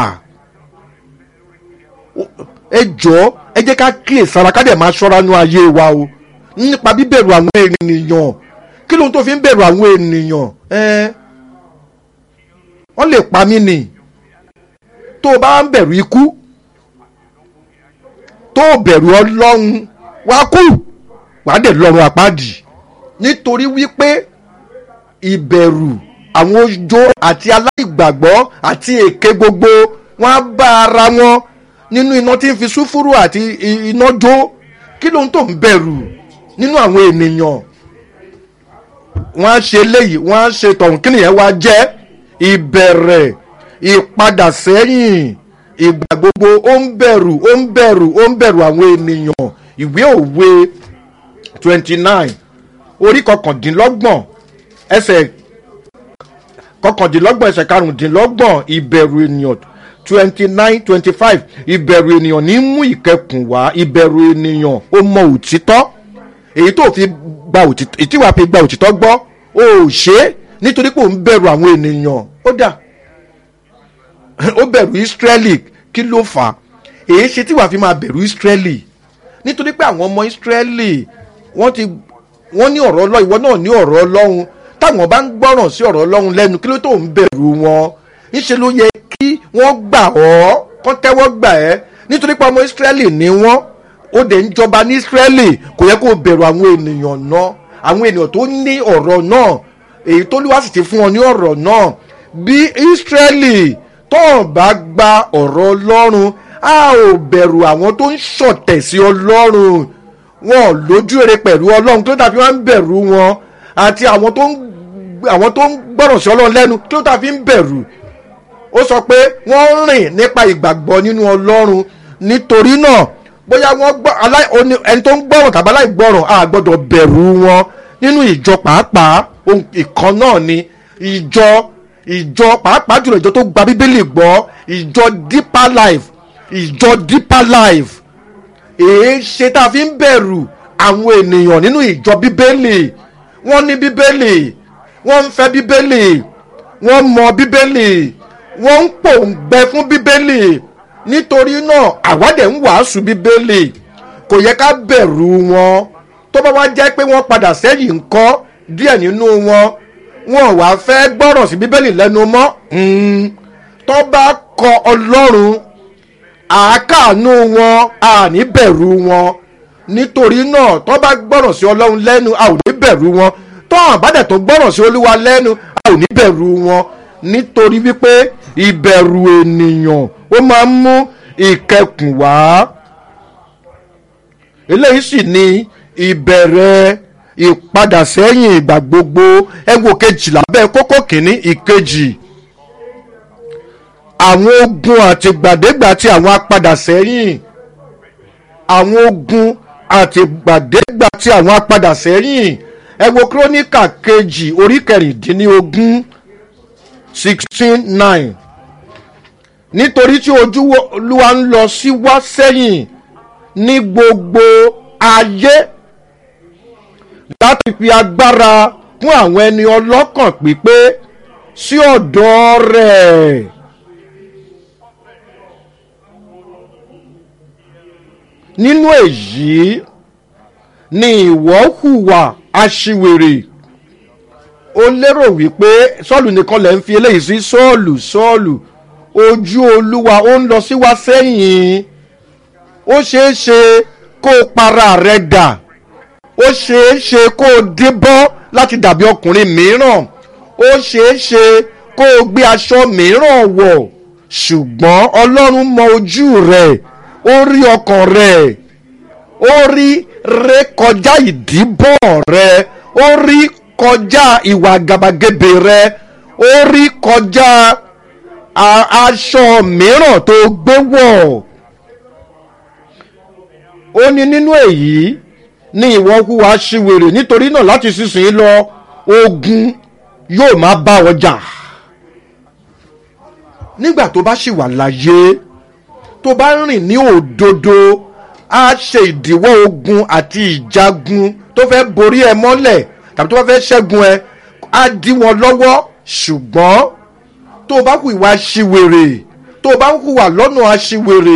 ẹ jọ ẹ jẹ́ ká kíyè sára ká dẹ̀ máa ṣọ́ra nú ayé wa o nípa bíbẹ̀rù àwọn ènìyàn kí lóhun tó fi ń bẹ̀rù àwọn ènìyàn ẹ wọ́n lè pa mí nì tó o bá ń bẹ̀rù ikú tó o bẹ̀rù ọlọ́run wá kú wàá dẹ̀ lọ́run àpáàdì nítorí wípé ìbẹ̀rù àwọn ojó àti aláìgbàgbọ́ àti èké gbogbo wọn á bá ara wọn nínú iná tí ń fi súfúrú àti iná jó kí ló ń tó ń bẹ̀rù nínú àwọn ènìyàn wọ́n á ṣe léyìí wọ́n á ṣe tọ̀hún kí nìyẹn wá jẹ́ ìbẹ̀rẹ̀ ìpadà sẹ́yìn ìgbà gbogbo ó ń bẹ̀rù ó ń bẹ̀rù ó ń bẹ̀rù àwọn ènìyàn ìwé òwe twenty nine orí kọkàndínlọ́gbọ̀n ẹsẹ̀ kọkàndínlọ́gbọ̀n ẹsẹ̀ karùndínlọ́gbọ̀n ìbẹ̀rù ènìyàn twenty nine twenty five ìbẹ̀rù ènìyàn ní mú ìkẹkùn wá ìbẹ̀rù ènìyàn ó mọ òtítọ́ èyí tó fi gba òtítọ́ èyí tí wàá fi gba òtítọ́ gbọ́ ó ṣe é nítorí pé ó ń bẹ̀rù àwọn ènìyàn ó dà ó bẹ̀rù Ísírẹ́lì kí ló fà á èyí ṣe tí wàá fi máa bẹ̀rù Ísírẹ́lì nítorí pé àwọn ọmọ Ísírẹ́lì wọ́n ti wọ́n ní ọ̀rọ̀ ọlọ́run ìwọ náà ní ọ̀rọ̀ ọlọ́run táwọn bá ń gbọ́ràn sí ọ̀rọ̀ ọlọ́run lẹ́nu kí ló tó ń bẹ̀rù wọn níṣẹ́ ló yẹ kí wọ́n gbà ọ́ kọ́ tẹ́wọ́ gbà ẹ́ nítorí pé ọmọ Ísírẹ́lì ni wọ́n ó dẹ̀ ń jọba ní Ísírẹ́lì kò yẹ kó bẹ̀rù àwọn ènìyàn náà àwọn ènìyàn tó ní ọ̀rọ̀ náà èyí tó lúwa sì ti fún wọn ní ọ̀rọ̀ náà bí Ísírẹ́lì tó bá gba ọ̀rọ̀ ọlọ́run a ò bẹ̀rù àwọn tó ń ṣọ̀tẹ̀ sí ọlọ́run wọn lójú ere pẹ̀lú ọlọ́run tó dàbí wọn ń bẹ̀rù wọn àti àwọn tó ń àwọn tó ń gbọ́rọ̀ sí ọlọ́run lẹ́nu tó dàbí ń bẹ̀rù ó sọ pé wọ́n rìn nípa ìgbàgbọ́ nínú ọlọ́run nítorí náà bóyá wọ́n gbọ́ alá- oní- ẹni tó ń gbọ́ràn tàbí aláìgbọ́ràn a gbọ́dọ̀ bẹ̀rù wọn nínú ìjọ pàápàá ohun ìkan náà ni ìjọ ìjọ pàápàá jùlọ ìjọ tó gba bíbélì gbọ́ ìjọ deeper life ìjọ deeper life èé ṣe tá a fi ń bẹ̀rù àwọn ènìyàn nínú ìjọ bíbélì wọ́n ní bíbélì wọ́n ń fẹ́ bíbélì wọ́n mọ bíbélì wọ́n ń pòǹgbẹ fún bíbélì nítorí náà àwádẹ̀ ń wàásù bíbélì kò yẹ ká bẹ̀rù wọn tó bá wá jẹ́ pé wọ́n padà sẹ́yìn ńkọ́ díẹ̀ nínú wọn wọn ò wá fẹ́ gbọ́rọ̀ sí bíbélì lẹ́nu mọ́ Mm. tó bá kọ ọlọ́run àákàánú wọn a ní bẹ̀rù wọn nítorí náà tó bá gbọ́rọ̀ sí ọlọ́run lẹ́nu a ò ní bẹ̀rù wọn tó àbádẹ̀ tó gbọ́rọ̀ sí olúwa lẹ́nu a ò ní bẹ̀rù wọn nítorí wípé ìbẹ̀rù ènìyàn ó máa ń mú ìkẹkùn wá eléyìí sì ni ìbẹ̀rẹ̀ ìpadàsẹ́yìn ìgbà gbogbo ẹ wo kejìlá bẹ́ẹ̀ kókó kìíní ìkejì àwọn ogun àtìgbàdégbà tí àwọn apadàsẹ́yìn àwọn ogun àtìgbàdégbà tí àwọn apadàsẹ́yìn ẹ wo kírónìkà kejì orí kẹrìndínlógún sixteen nine nítorí tí ojú olúwa ń lọ sí wá sẹ́yìn ní gbogbo ayé láti fi agbára fún àwọn ẹni ọlọ́kàn pípé sí ọ̀dọ̀ rẹ̀. nínú èyí ni ìwọ hùwà aṣiwèrè ó lérò wípé sọ́ọ̀lù nìkan lẹ̀ ń fi eléyìí sí sọ́ọ̀lù sọ́ọ̀lù ojú olúwa ó ń lọ sí wá sẹ́yìn ó ṣeé ṣe kó o para rẹ dà ó ṣeé ṣe kó o débọ́ láti dàbí ọkùnrin mìíràn ó ṣeé ṣe kó o gbé aṣọ mìíràn wọ̀ ṣùgbọ́n ọlọ́run mọ ojú rẹ̀ ó rí ọkàn rẹ̀ ó rí ré kọjá ìdíbọ̀ rẹ̀ ó rí kọjá ìwà gàbàgebè rẹ̀ ó rí kọjá a- aṣọ mìíràn tó gbé wọ̀ ó ní nínú èyí ní ìwọ hùwà ṣìwèrè nítorí náà láti sísìn lọ ogun yóò máa bá ọ jà nígbà tó bá ṣì wà láyé tó bá rìn ní òdodo á ṣe ìdíwọ́ ogun àti ìjagun tó fẹ́ borí ẹ mọ́lẹ̀ tàbí tó bá fẹ́ ṣẹ́gun ẹ á dí wọn lọ́wọ́ ṣùgbọ́n tó o bá hùwà ṣìwèrè tó o bá hùwà lọ́nà aṣiwèrè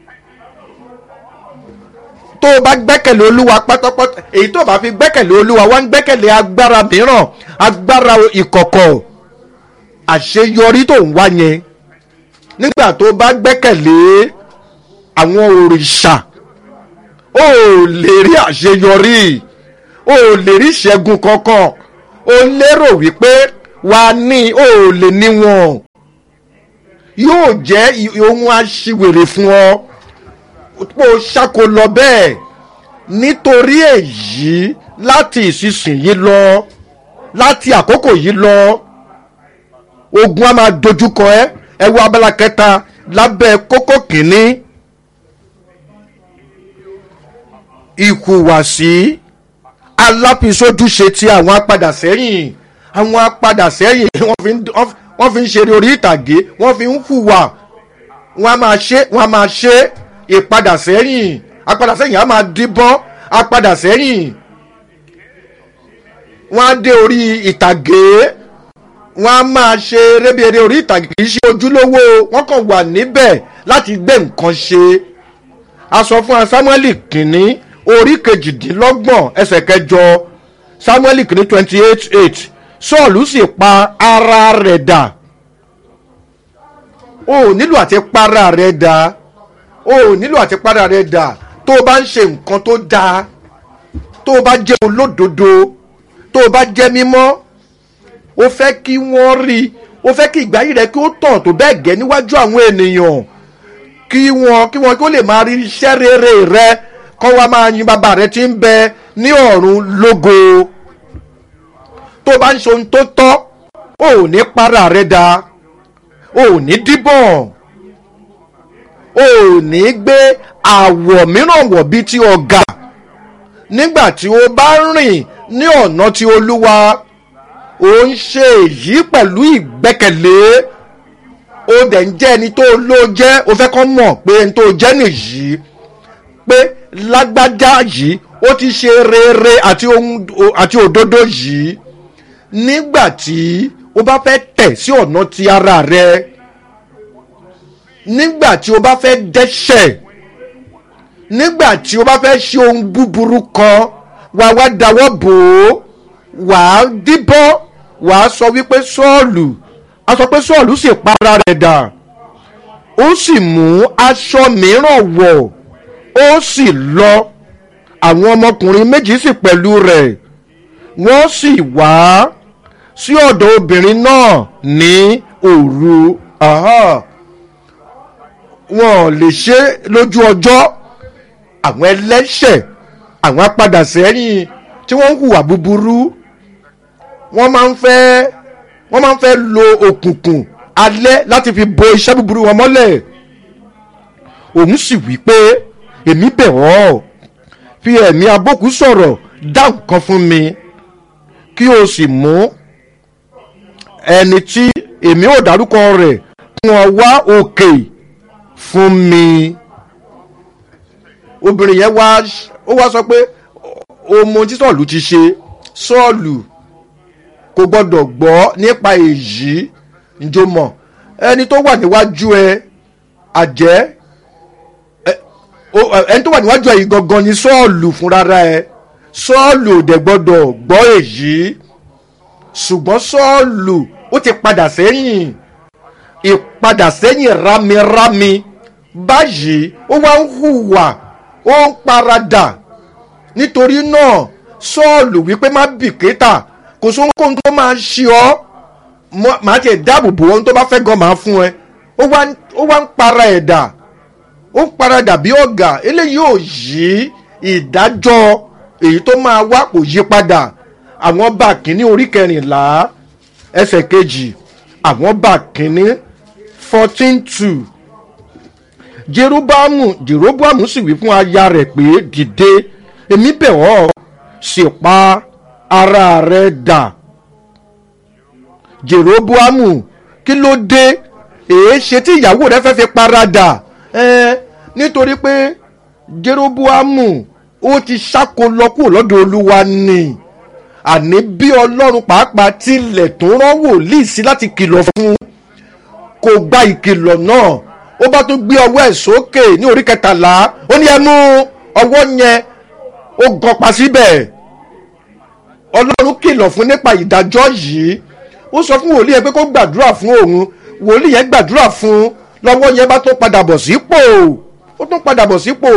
tó o bá gbẹ́kẹ̀lé olúwa pátápátá èyí tó o bá fi gbẹ́kẹ̀lé olúwa wá ń gbẹ́kẹ̀lé agbára mìíràn agbára ìkọ̀kọ̀ àṣeyọrí tó ń wá yẹn nígbà tó o bá gbẹ́kẹ̀lé àwọn òrìṣà o ò lè rí àṣeyọrí o ò lè rí ìṣẹ́gun kankan o lérò wípé wà á ní o ò lè ní wọn yóò jẹ́ ohun aṣiwèrè fún ọ pò ṣàkó lọ bẹ́ẹ̀ nítorí èyí láti ìsinsìnyí lọ láti àkókò yìí lọ ogun a máa dojúkọ ẹ ẹ wo abala kẹta lábẹ́ kókó kìíní ìhùwàsí alápisójúṣe ti àwọn apadà sẹ́yìn àwọn apadà sẹ́yìn wọ́n fi ń wọ́n fi ń ṣeré orí ìtàgé wọ́n fi ń hùwà wọ́n a máa ṣe wọ́n a máa ṣe ìpadà sẹ́yìn apadà sẹ́yìn a máa díbọ́n apadà sẹ́yìn wọ́n á dé orí ìtàgé wọ́n á máa ṣe rébèrè orí ìtàgé kì í ṣe ojúlówó wọ́n kàn wà níbẹ̀ láti gbé nǹkan ṣe a sọ fún samueli kìíní orí kejìdínlọ́gbọ̀n ẹsẹ̀ kẹjọ samueli kìíní twenty eight eight sọ́ọ̀lù sì pa ara rẹ̀ dà o ò nílò àti para rẹ̀ dà o ò nílò àti para rẹ̀ dà tó o bá ń ṣe nǹkan tó dáa tó o bá jẹ́ olódodo tó o bá jẹ́ mímọ́ o fẹ́ kí wọ́n rí o fẹ́ kí ìgbáyé rẹ kí ó tàn tó bẹ́ẹ̀ gẹ́ níwájú àwọn ènìyàn kí wọn kí wọn kí ó lè máa rí iṣẹ́ rere rẹ kọ́ wa máa yin bàbá rẹ tí ń bẹ ní ọ̀run lógo tó bá ń ṣe ohun tó tọ́ ò ní para rẹ da ò ní díbọ̀n o ò ní gbé àwọ̀ mìíràn wọ̀ bíi ti ọ̀gà nígbà tí o bá rìn ní ọ̀nà tí olúwa ò ń ṣe èyí pẹ̀lú ìgbẹ́kẹ̀lé o dẹ̀ ń jẹ́ ẹni tó ló jẹ́ o fẹ́ kọ́ mọ̀ pé ẹni tó jẹ́ nìyí pé lágbájá yìí ó ti ṣe rere àti ohun àti òdodo yìí nígbà tí o bá fẹ́ tẹ̀ sí ọ̀nà ti ara rẹ nígbà tí o bá fẹ́ dẹ́ṣẹ̀ nígbà tí o bá fẹ́ ṣe ohun búburú kan wà wá dáwọ́ bò ó wà á díbọ́ wà á sọ wípé sọ́ọ̀lù a sọ pé sọ́ọ̀lù sì para rẹ̀ dà ó sì mú aṣọ mìíràn wọ̀ ó sì lọ àwọn ọmọkùnrin méjì sì pẹ̀lú rẹ̀ wọ́n sì wá sí ọ̀dọ̀ obìnrin náà ní òru wọn ò lè ṣe lójú ọjọ́ àwọn ẹlẹ́ṣẹ̀ àwọn apádà sẹ́yìn tí wọ́n ń hùwà búburú wọ́n máa ń fẹ́ wọ́n máa ń fẹ́ lo òkùnkùn alẹ́ láti fi bo iṣẹ́ búburú wọn mọ́lẹ̀ òun sì wí pé èmi bẹ̀ ọ́ fi ẹ̀mí abókù sọ̀rọ̀ dá nǹkan fún mi kí o sì mú ẹni tí èmi ò dárúkọ rẹ̀ kí wọ́n wá òkè fún mi obìnrin yẹn wá ó wá sọ pé ọmọ tí sọ́ọ̀lù ti ṣe sọ́ọ̀lù kò gbọ́dọ̀ gbọ́ nípa èyí njó mọ̀ ẹni tó wà níwájú ẹ àjẹ́ ẹni tó wà níwájú ẹ yìí gangan ni sọ́ọ̀lù fúnra ẹ sọ́ọ̀lù ò dẹ̀ gbọ́dọ̀ gbọ́ èyí ṣùgbọ́n sọ́ọ̀lù ó ti padà sẹ́yìn ìpadà sẹ́yìn rámirámi báyìí ó wá ń hùwà ó ń paradà nítorí náà sọ́ọ̀lù wípé má bìkítà kò sóhun kóhun tó máa ṣe ọ́ màá tiẹ̀ dáàbò bò ohun tó bá fẹ́ gan máa fún ẹ ó wá ń para ẹ̀dà ó ń paradà bí ọ̀gá eléyìí ò yí ìdájọ́ èyí tó máa wá kò yí padà àwọn bá kínní orí kẹrìnlá ẹsẹ̀ kejì àwọn bá kínní fourteen two jeroboamu jeroboamu sì wí fún aya rẹ̀ pé dìde èmi bẹ̀ ọ́ sì pa ara rẹ̀ dà jeroboamu kí ló dé èé ṣe tí ìyàwó rẹ̀ fẹ́ fi paradà ẹ nítorí pé jeroboamu ó ti ṣáko lọ kúrò lọ́dọ̀ olúwa ni àní bí ọlọ́run pàápàá tilẹ̀ tó rán wòlíì sí láti kìlọ̀ fún kò gba ìkìlọ̀ náà ó bá tún gbé ọwọ́ ẹ̀ sókè ní orí kẹtàlá ó ní ẹ mú ọwọ́ yẹn ó gọpa síbẹ̀ ọlọ́run kìlọ̀ fún nípa ìdájọ́ yìí ó sọ fún wòlíì yẹn pé kó gbàdúrà fún òun wòlíì yẹn gbàdúrà fún lọ́wọ́ yẹn bá tún padà bọ̀ sípò ó tún padà bọ̀ sípò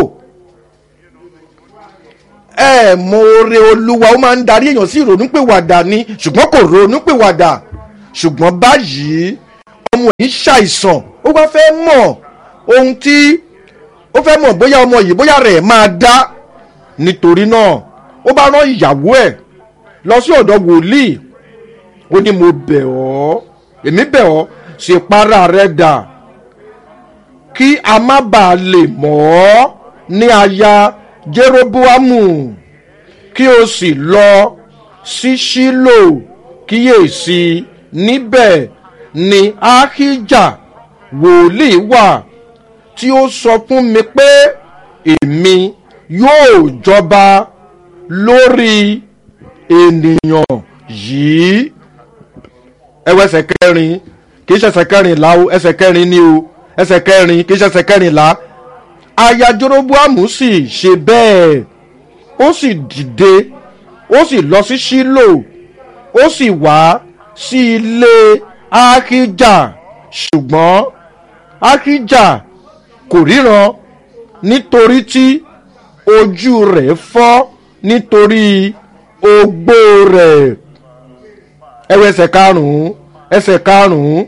ẹ mọ oore olúwa ó máa ń darí èèyàn sí ìrònúpìwàdà ni ṣùgbọ́n kò ronúpìwàdà ṣùgbọ́n báyìí ọmọ yìí ṣàìsàn ó wá fẹ́ mọ̀ ohun tí ó fẹ́ mọ̀ bóyá ọmọ yìí bóyá rẹ̀ máa dá nítorí náà ó bá rán ìyàwó ẹ̀ lọ sí ọ̀dọ̀ wòlíì ó ní mo bẹ̀ ọ́ èmi bẹ̀ ọ́ ṣe para rẹ̀ dà kí a má bàa lè mọ̀ ọ́ ní aya jeroboamu kí o sì lọ sí ṣílò kíyèsí níbẹ̀ ni ahijah wòlíì wà tí ó sọ fún mi pé èmi yóò jọba lórí ènìyàn yìí ẹwọ ẹsẹ kẹrin kì í ṣe ẹsẹ kẹrìnlá o ẹsẹ kẹrin ni o ẹsẹ kẹrin kì í ṣe ẹsẹ kẹrìnlá aya jeroboamu sì ṣe bẹ́ẹ̀ ó sì dìde ó sì lọ sí ṣílò ó sì wá sí ilé ahijah ṣùgbọ́n ahijah kò ríran nítorí tí ojú rẹ̀ fọ́ nítorí ogbó rẹ̀ ẹwọ ẹsẹ̀ karùn-ún ẹsẹ̀ karùn-ún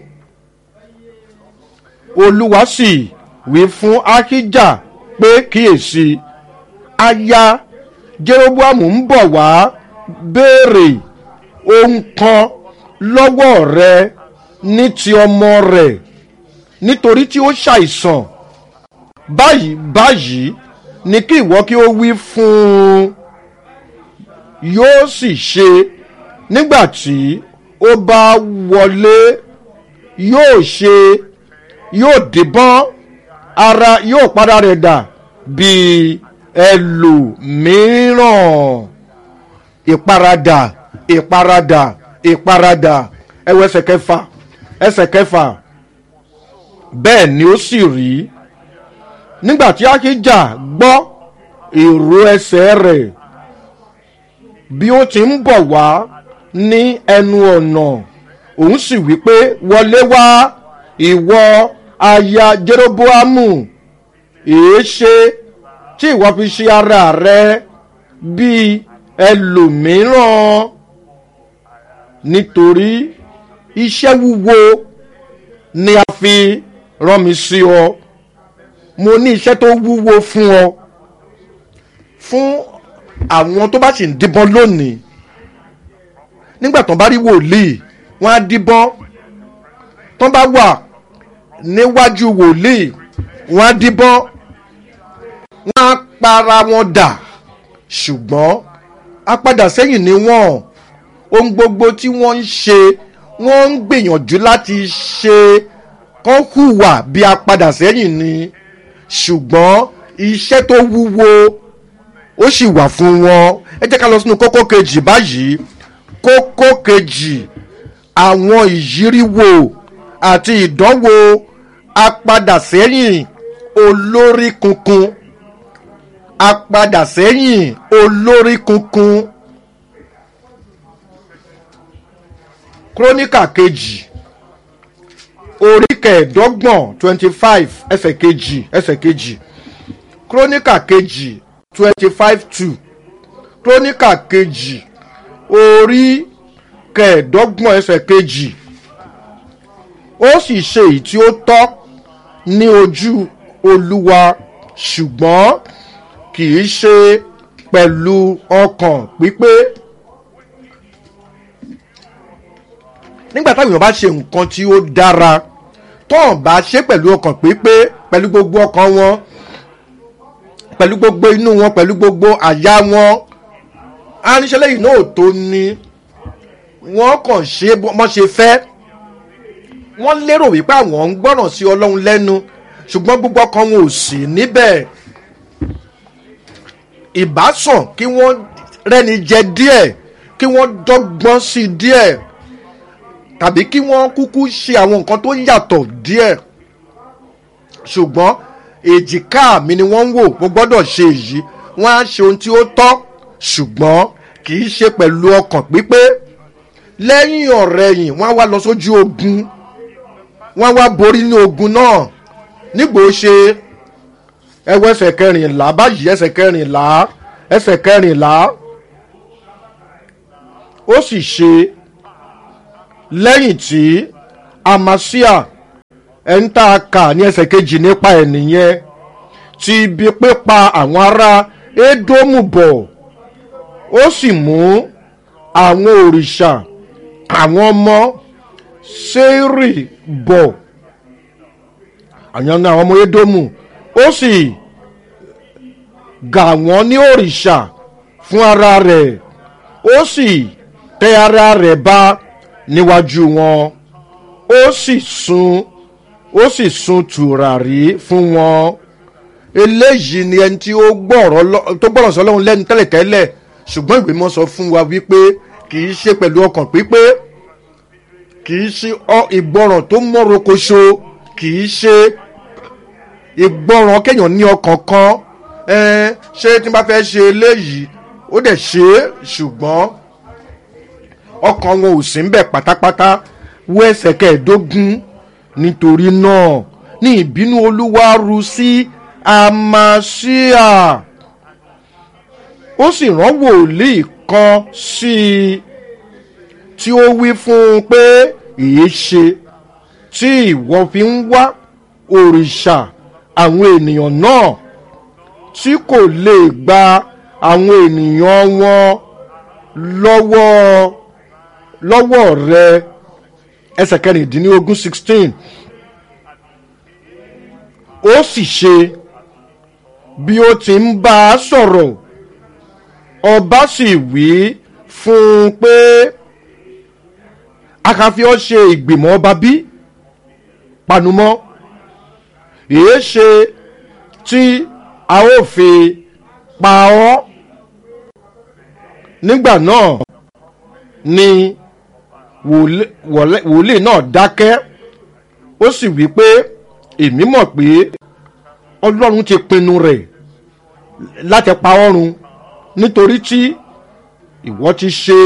olúwa sì wí fún ahijah pé kíyèsí aya jeroboamu ń bọ̀ wá béèrè ohun kan lọ́wọ́ rẹ ní ti ọmọ rẹ̀ nítorí tí ó ṣàìsàn báyìí báyìí ni kí ìwọ kí ó wí fún un yóò sì ṣe nígbà tí ó bá wọlé yóò ṣe yóò dìbọn ara yóò padà rẹ̀ dà bíi ẹlòmíràn ìparadà ìparadà ìparadà ẹwọ ẹsẹ̀ kẹfà ẹsẹ̀ kẹfà bẹ́ẹ̀ ni ó sì rí nígbà tí akíjà gbọ́ èrò ẹsẹ̀ rẹ̀ bí ó ti ń bọ̀ wá ní ẹnu ọ̀nà òun sì wí pé wọlé wá ìwọ aya jeroboamu èé ṣe tí ìwọ fi ṣe ara rẹ bíi ẹlòmíràn nítorí iṣẹ́ wúwo ni a fi rán mi sí ọ mo ní iṣẹ́ tó wúwo fún ọ fún àwọn tó bá sì ń díbọ́n lónìí nígbà tó bá rí wòlíì wọ́n á díbọ́n tó bá wà níwájú wòlíì wọ́n á díbọ́n wọ́n á para wọn dà ṣùgbọ́n apadà sẹ́yìn ni wọ́n ohun gbogbo tí wọ́n ń ṣe wọ́n ń gbìyànjú láti ṣe kán hùwà bí apadà sẹ́yìn ni ṣùgbọ́n iṣẹ́ tó wúwo ó sì wà fún wọn ẹ jẹ́ ká lọ sínú kókó kejì báyìí kókó kejì àwọn ìyíríwò àti ìdánwò apadà sẹ́yìn olórí kunkun apadà sẹ́yìn olórí kunkun króníkà kejì orí kẹẹ̀ẹ́dọ́gbọ̀n twenty five ẹsẹ̀ kejì ẹsẹ̀ kejì króníkà kejì twenty five two króníkà kejì orí kẹẹ̀ẹ́dọ́gbọ̀n ẹsẹ̀ kejì ó sì ṣe èyí tí ó tọ́ ní ojú olúwa ṣùgbọ́n kì í ṣe pẹ̀lú ọkàn pípé. nígbà táwọn èèyàn bá ṣe nǹkan tí ó dára tọ́n bá ṣe pẹ̀lú ọkàn pípé pẹ̀lú gbogbo ọkàn wọn pẹ̀lú gbogbo inú wọn pẹ̀lú gbogbo àyà wọn aníṣẹ́ lẹ́yìn náà tó ní wọ́n kàn ṣe bọ́n ṣe fẹ́ wọ́n lérò wípé àwọn ń gbọ́ràn sí ọlọ́run lẹ́nu ṣùgbọ́n gbogbo ọkàn wọn ò sí níbẹ̀ ìbásàn kí wọ́n rẹ́ni jẹ díẹ̀ kí wọ́n dọ́gbọ́n sí díẹ̀ tàbí kí wọ́n kúkú ṣe àwọn nǹkan tó yàtọ̀ díẹ̀ ṣùgbọ́n èjìká mi ni wọ́n ń wò mo gbọ́dọ̀ ṣe èyí wọ́n á ṣe ohun tí ó tọ́ ṣùgbọ́n kì í ṣe pẹ̀lú ọkàn pípé lẹ́yìn ọ̀rẹ́yìn wọ́n á wá lọ sójú ogun wọ́n á wá borí ní ogun náà nígbò ṣe ẹwọ ẹsẹ̀ kẹrìnlá báyìí ẹsẹ̀ kẹrìnlá ẹsẹ̀ kẹrìnlá ó sì ṣe lẹ́yìn tí amasia ẹni tá a kà ní ẹsẹ̀ kejì nípa ẹ̀ nìyẹn ti ibi pípa àwọn ará édómù bọ̀ ó sì mú àwọn òrìṣà àwọn ọmọ sẹ́rì bọ̀ àwọn ọmọ édómù ó sì gà wọ́n ní òrìṣà fún ara rẹ̀ ó sì tẹ ara rẹ̀ bá níwájú wọn ó sì sun ó sì sun tùràrí fún wọn eléyìí ni ẹni tí ó gbọ́rọ̀ tó gbọ́rọ̀ sọlọ́run lẹ́nu tẹ́lẹ̀tẹ́lẹ̀ ṣùgbọ́n ìwé mọ́ sọ fún wa wípé kì í ṣe pẹ̀lú ọkàn pípé kì í ṣe ìgbọràn tó mọ́rokoṣo kì í ṣe ìgbọràn kéèyàn ní ọkàn kan ṣé tí n bá fẹ́ ṣe eléyìí ó dẹ̀ ṣe é ṣùgbọ́n ọkàn wọn ò sí ń bẹ̀ pátápátá wọ ẹsẹ̀ kẹẹ̀ẹ́dógún nítorí náà ní ìbínú olúwa ru sí amasia ó sì rán wòlíì kan sí i tí ó wí fún un pé èé ṣe tí ìwọ fi ń wá òrìṣà àwọn ènìyàn náà tí kò lè gba àwọn ènìyàn wọn lọ́wọ́ lọ́wọ́ rẹ ẹsẹ̀ kẹrìndínlógún sixteen ó sì ṣe bí ó ti ń bá a sọ̀rọ̀ ọba sì wí fún un pé a kàn fi ọ́ ṣe ìgbìmọ̀ ọba bí panumọ́ èé ṣe tí a ó fi pa ọ́ nígbà náà ni wòlé- wòlé- wòlíì náà dákẹ́ ó sì wí pé èmi mọ̀ pé ọlọ́run ti pinnu rẹ̀ láti pa ọ́run nítorí tí ìwọ ti ṣe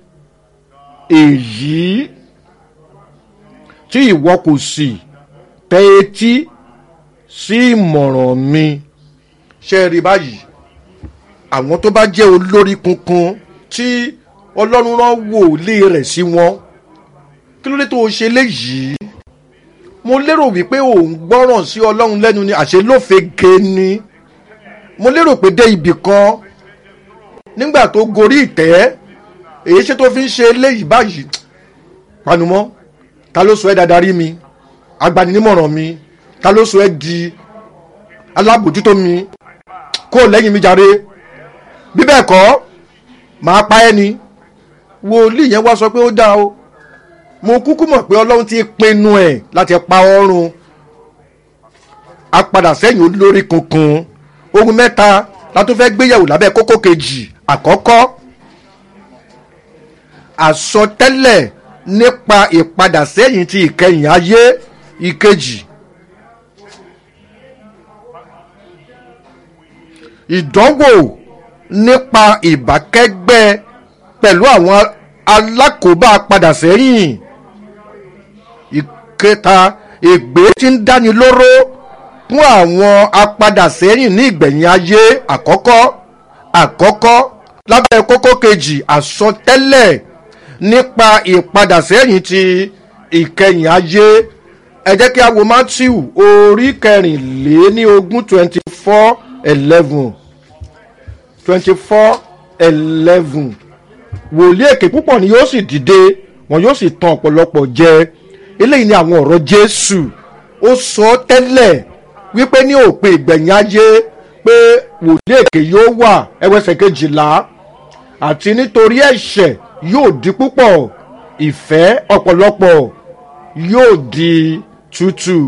èyí tí ìwọ kò sì tẹ etí sí ìmọ̀ràn mi ṣe rí báyìí àwọn tó bá jẹ́ olórí kunkun tí ọlọ́run rán wòlíì rẹ̀ sí wọn kí ló dé tó o ṣe léyìí mo lérò wípé ò ń gbọ́ràn sí ọlọ́run lẹ́nu ni àṣẹ lófege ni mo lérò pé dé ibì kan nígbà tó gorí ìtẹ́ èyí ṣe tó fi ń ṣe eléyìí báyìí panumọ́ ta ló sọ ẹ́ dadarí mi agbaninímọ̀ràn mi ta ló sọ ẹ́ di alábòjútó mi kó lẹ́yìn mi jàre bí bẹ́ẹ̀ kọ́ màá pa ẹ́ ni wòlíì yẹn wá sọ pé ó dáa o mo kúkú mọ̀ pé ọlọ́run ti pinnu ẹ̀ láti pa ọrùn a padà sẹ́yìn olórí kunkun ohun mẹ́ta la tó fẹ́ gbéyàwó lábẹ́ kókó kejì àkọ́kọ́ àsọtẹ́lẹ̀ nípa ìpadà sẹ́yìn ti ìkẹyìn ayé ìkejì ìdánwò nípa ìbákẹ́gbẹ́ pẹ̀lú àwọn alákòóbá padà sẹ́yìn ìkẹta ègbé tí ń dáni lóró fún àwọn apadà sẹ́yìn ní ìgbẹ̀yìn ayé àkọ́kọ́ àkọ́kọ́ lábẹ́ kókó kejì àsọtẹ́lẹ̀ nípa ìpadà sẹ́yìn ti ìkẹyìn ayé ẹ jẹ́ kí a wo matthew orí kẹrìnléní ogún twenty four eleven twenty four eleven wòlíì èké púpọ̀ ni yóò sì dìde wọn yóò sì tan ọ̀pọ̀lọpọ̀ jẹ eléyìí ni àwọn ọ̀rọ̀ jésù ó sọ tẹ́lẹ̀ wípé ní òpin ìgbẹ̀yìn ayé pé wòlíì èké yóò wà ẹwẹ́sẹ̀ kejìlá àti nítorí ẹ̀ṣẹ̀ yóò di púpọ̀ ìfẹ́ ọ̀pọ̀lọpọ̀ yóò di tútù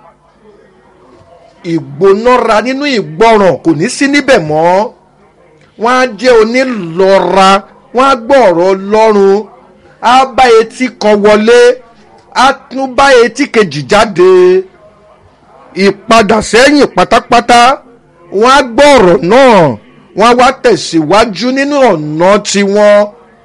ìgbónára nínú ìgbọràn kò ní sí níbẹ̀ mọ́ wọ́n á jẹ́ onílọ́ra wọ́n á gbọ́ ọ̀rọ̀ ọlọ́run á bá etí kan wọlé á tún bá etí kejì jáde ìpadà sẹ́yìn pátápátá wọ́n á gbọ́ ọ̀rọ̀ náà wọ́n á wá tẹ̀síwájú nínú ọ̀nà tiwọn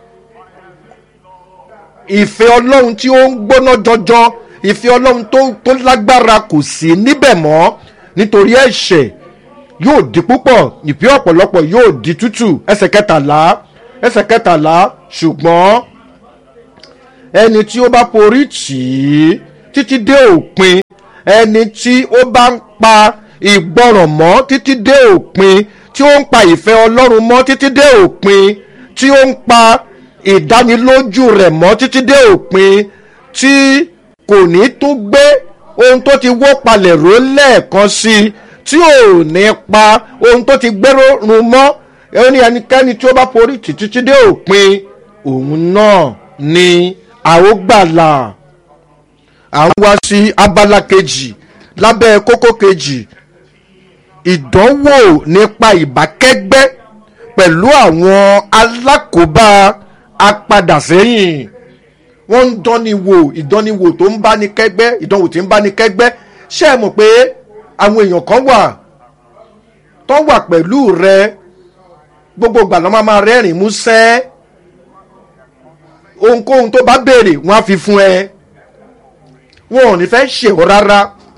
ìfẹ́ ọlọ́run tí ó ń gbóná jọjọ ìfẹ́ ọlọ́run tó tó lágbára kò sí níbẹ̀ mọ́ nítorí ẹ̀ṣẹ̀ yóò di púpọ̀ ìfẹ́ ọ̀pọ̀lọpọ̀ yóò di tútù ẹsẹ̀ kẹtàlá ẹsẹ̀ kẹtàlá ṣùgbọ́n ẹni tí ó bá forí tì í títí dé òpin ẹni tí ó bá ń pa ìgbọràn mọ́ títí dé òpin tí ó ń pa ìfẹ́ ọlọ́run mọ́ títí dé òpin tí ó ń pa ìdánilójú rẹ̀ mọ́ títí dé òpin tí kò ní tún gbé ohun tó ti wó palẹ̀ ró lẹ́ẹ̀kan sí i tí ò ní pa ohun tó ti gbéró run mọ́ ẹni ẹnikẹ́ni tí ó bá forí tì títí dé òpin òun náà ni a ó gbàlà à ń wá sí abala kejì lábẹ́ kókó kejì ìdánwò nípa ìbákẹ́gbẹ́ pẹ̀lú àwọn alákòóbá apadàsẹ́yìn wọ́n ń dánniwò ìdánniwò tó ń báni kẹ́gbẹ́ ìdánwò tí ń báni kẹ́gbẹ́ ṣé ẹ mọ̀ pé àwọn èèyàn kan wà tó wà pẹ̀lú rẹ gbogbo ìgbà ló máa máa rẹ́rìn músẹ́ ohunkóhun tó bá béèrè wọ́n á fi fún ẹ wọn ò ní fẹ́ ṣe ọ́ rárá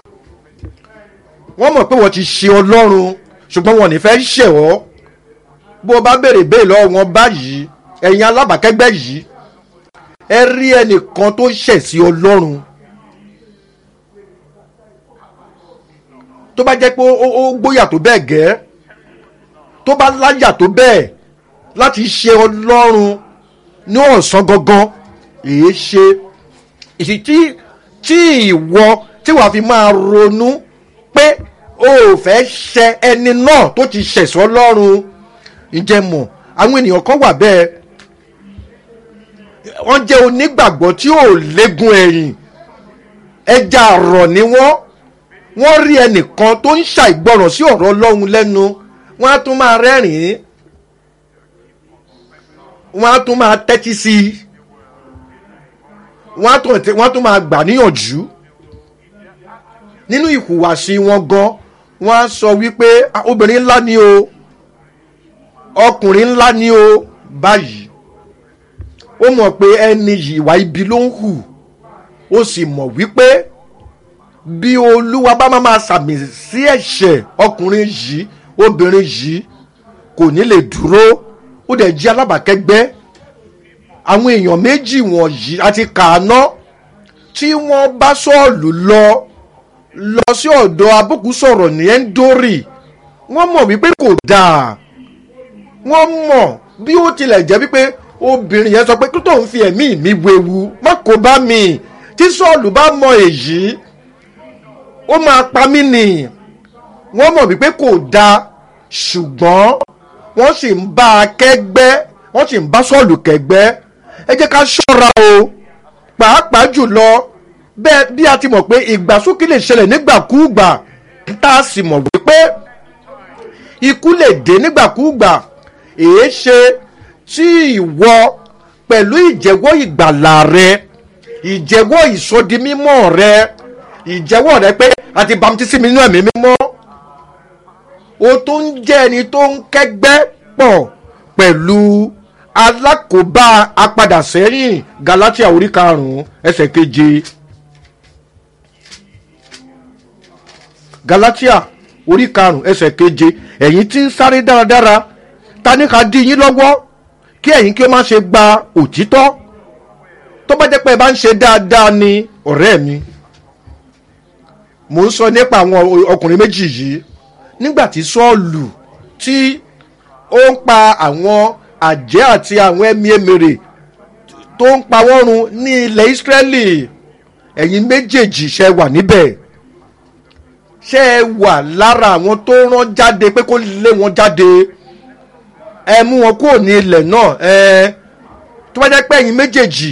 wọ́n mọ̀ pé wọ́n ti ṣe ọlọ́run ṣùgbọ́n wọn ò ní fẹ́ ṣe ọ́ bó o bá béèrè béèrè lọ́wọ́ wọn báyìí ẹ̀yin alábàákẹ́gbẹ́ yìí ẹ rí ẹnìkan tó ṣẹ̀ sí ọlọ́run tó bá jẹ́ pé ó gbóyà tó bẹ́ẹ̀ gẹ́ tó bá láyà tó bẹ́ẹ̀ láti ṣe ọlọ́run ní ọ̀sán gangan èé ṣe ìsì tí tí ìwọ tí wàá fi máa ronú pé o ò fẹ́ ṣẹ ẹni náà tó ti ṣẹ̀sọ́ lọ́rùn ǹjẹ́ mọ̀ àwọn ènìyàn kan wà bẹ́ẹ̀ wọ́n jẹ́ onígbàgbọ́ tí ò légun ẹ̀yìn ẹja àrọ̀ ni wọ́n wọ́n rí ẹnìkan tó ń ṣàìgbọràn sí ọ̀rọ̀ ọlọ́run lẹ́nu wọ́n á tún máa rẹ́rìn-ín wọ́n á tún máa tẹ́tí sí i wọ́n á tún wọ́n á tún máa gbà níyànjú nínú ìhùwàsí wọn gan wọ́n á sọ wípé "Ah, obìnrin ńlá ni o ọkùnrin ńlá ni o báyìí ó mọ̀ pé ẹni yìí ìwà ibi ló ń hù ó sì mọ̀ wípé bí olúwa bá máa máa sàmì sí ẹ̀ṣẹ̀ ọkùnrin yìí obìnrin yìí kò ní lè dúró ó dẹ̀ jí alábàákẹ́gbẹ́ àwọn èèyàn méjì wọ̀nyí àti kàánà tí wọ́n bá sọ́ọ̀lù lọ lọ sí ọ̀dọ̀ abókù sọ̀rọ̀ ní ẹ́ńdórì wọ́n mọ̀ wípé kò dáa wọ́n mọ̀ bí ó tilẹ̀ jẹ́ wípé obìnrin yẹn sọ pé kí tóun fi ẹ̀mí mi wewu má kó bá mi tí sọ́ọ̀lù bá mọ èyí ó máa pa mí nì wọ́n mọ̀ wípé kò dáa ṣùgbọ́n wọ́n sì ń bá a kẹ́gbẹ́ wọ́n sì ń bá sọ́ọ̀lù kẹ́gbẹ́ ẹ jẹ́ ká ṣọ́ra o pàápàá jùlọ bẹ́ẹ̀ bí a ti mọ̀ pé ìgbàsókè lè ṣẹlẹ̀ nígbàkúùgbà tá a sì mọ̀ wípé ikú lè dé nígbàkúùgbà èé ṣe tí ìwọ pẹ̀lú ìjẹ́wọ́ ìgbàlà rẹ ìjẹ́wọ́ ìsọdimímọ́ rẹ ìjẹ́wọ́ rẹ pé a ti bamtísí mi nínú ẹ̀mí mímọ́ o tó ń jẹ́ ẹni tó ń kẹ́gbẹ́ pọ̀ pẹ̀lú alákòóbá apadà sẹ́yìn galatia orí karùn-ún ẹsẹ̀ keje galatia orí karùn-ún ẹsẹ̀ keje ẹ̀yin tí ń sáré dáradára ta ní ká dí yín lọ́wọ́ kí ẹ̀yin kí ó má ṣe gba òtítọ́ tó bá jẹ́ pé ẹ bá ń ṣe dáadáa ni ọ̀rẹ́ mi mò ń sọ nípa àwọn ọkùnrin méjì yìí nígbà tí sọ́ọ̀lù tí ó ń pa àwọn àjẹ́ àti àwọn ẹ̀mí èmèrè tó ń pa wọ́n run ní ilẹ̀ ìsírẹ́lì ẹ̀yin méjèèjì ṣe wà níbẹ̀ ṣe é wà lára àwọn tó rán jáde pé kó lé wọn jáde ẹ mú wọn kúrò ní ilẹ̀ náà ẹ tó bá jẹ́ pé ẹ̀yin méjèèjì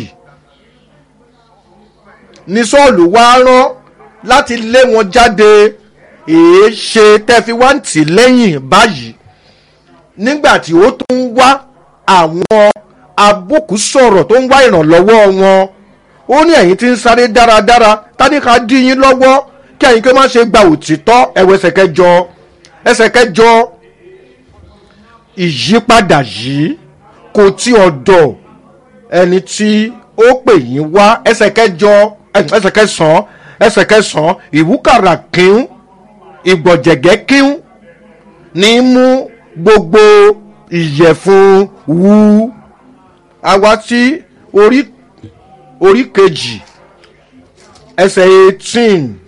ní sọ́ọ̀lù wá rán láti lé wọn jáde èé ṣe tẹ́ fi wá ń tì lẹ́yìn báyìí nígbà tí ó tún ń wá àwọn abókù sọ̀rọ̀ tó ń wá ìrànlọ́wọ́ wọn ó ní ẹ̀yin tí ń sáré dáradára tádìka dí yín lọ́wọ́ kí ẹ̀yin kí ó má ṣe gba òtítọ́ ẹ̀wọ̀ ẹsẹ̀ kẹjọ ẹsẹ̀ kẹjọ ìyípadà yìí kò tí ọ̀dọ̀ ẹni tí ó pè yín wá ẹsẹ̀ kẹjọ ẹsẹ̀ kẹsàn-án ẹsẹ̀ kẹsàn-án ìwúkàrà kíún ìgbọ̀jẹ̀gẹ́ kíún ní mú gbogbo ìyẹ̀fun wú àwa tí orí orí kejì ẹsẹ̀ eighteen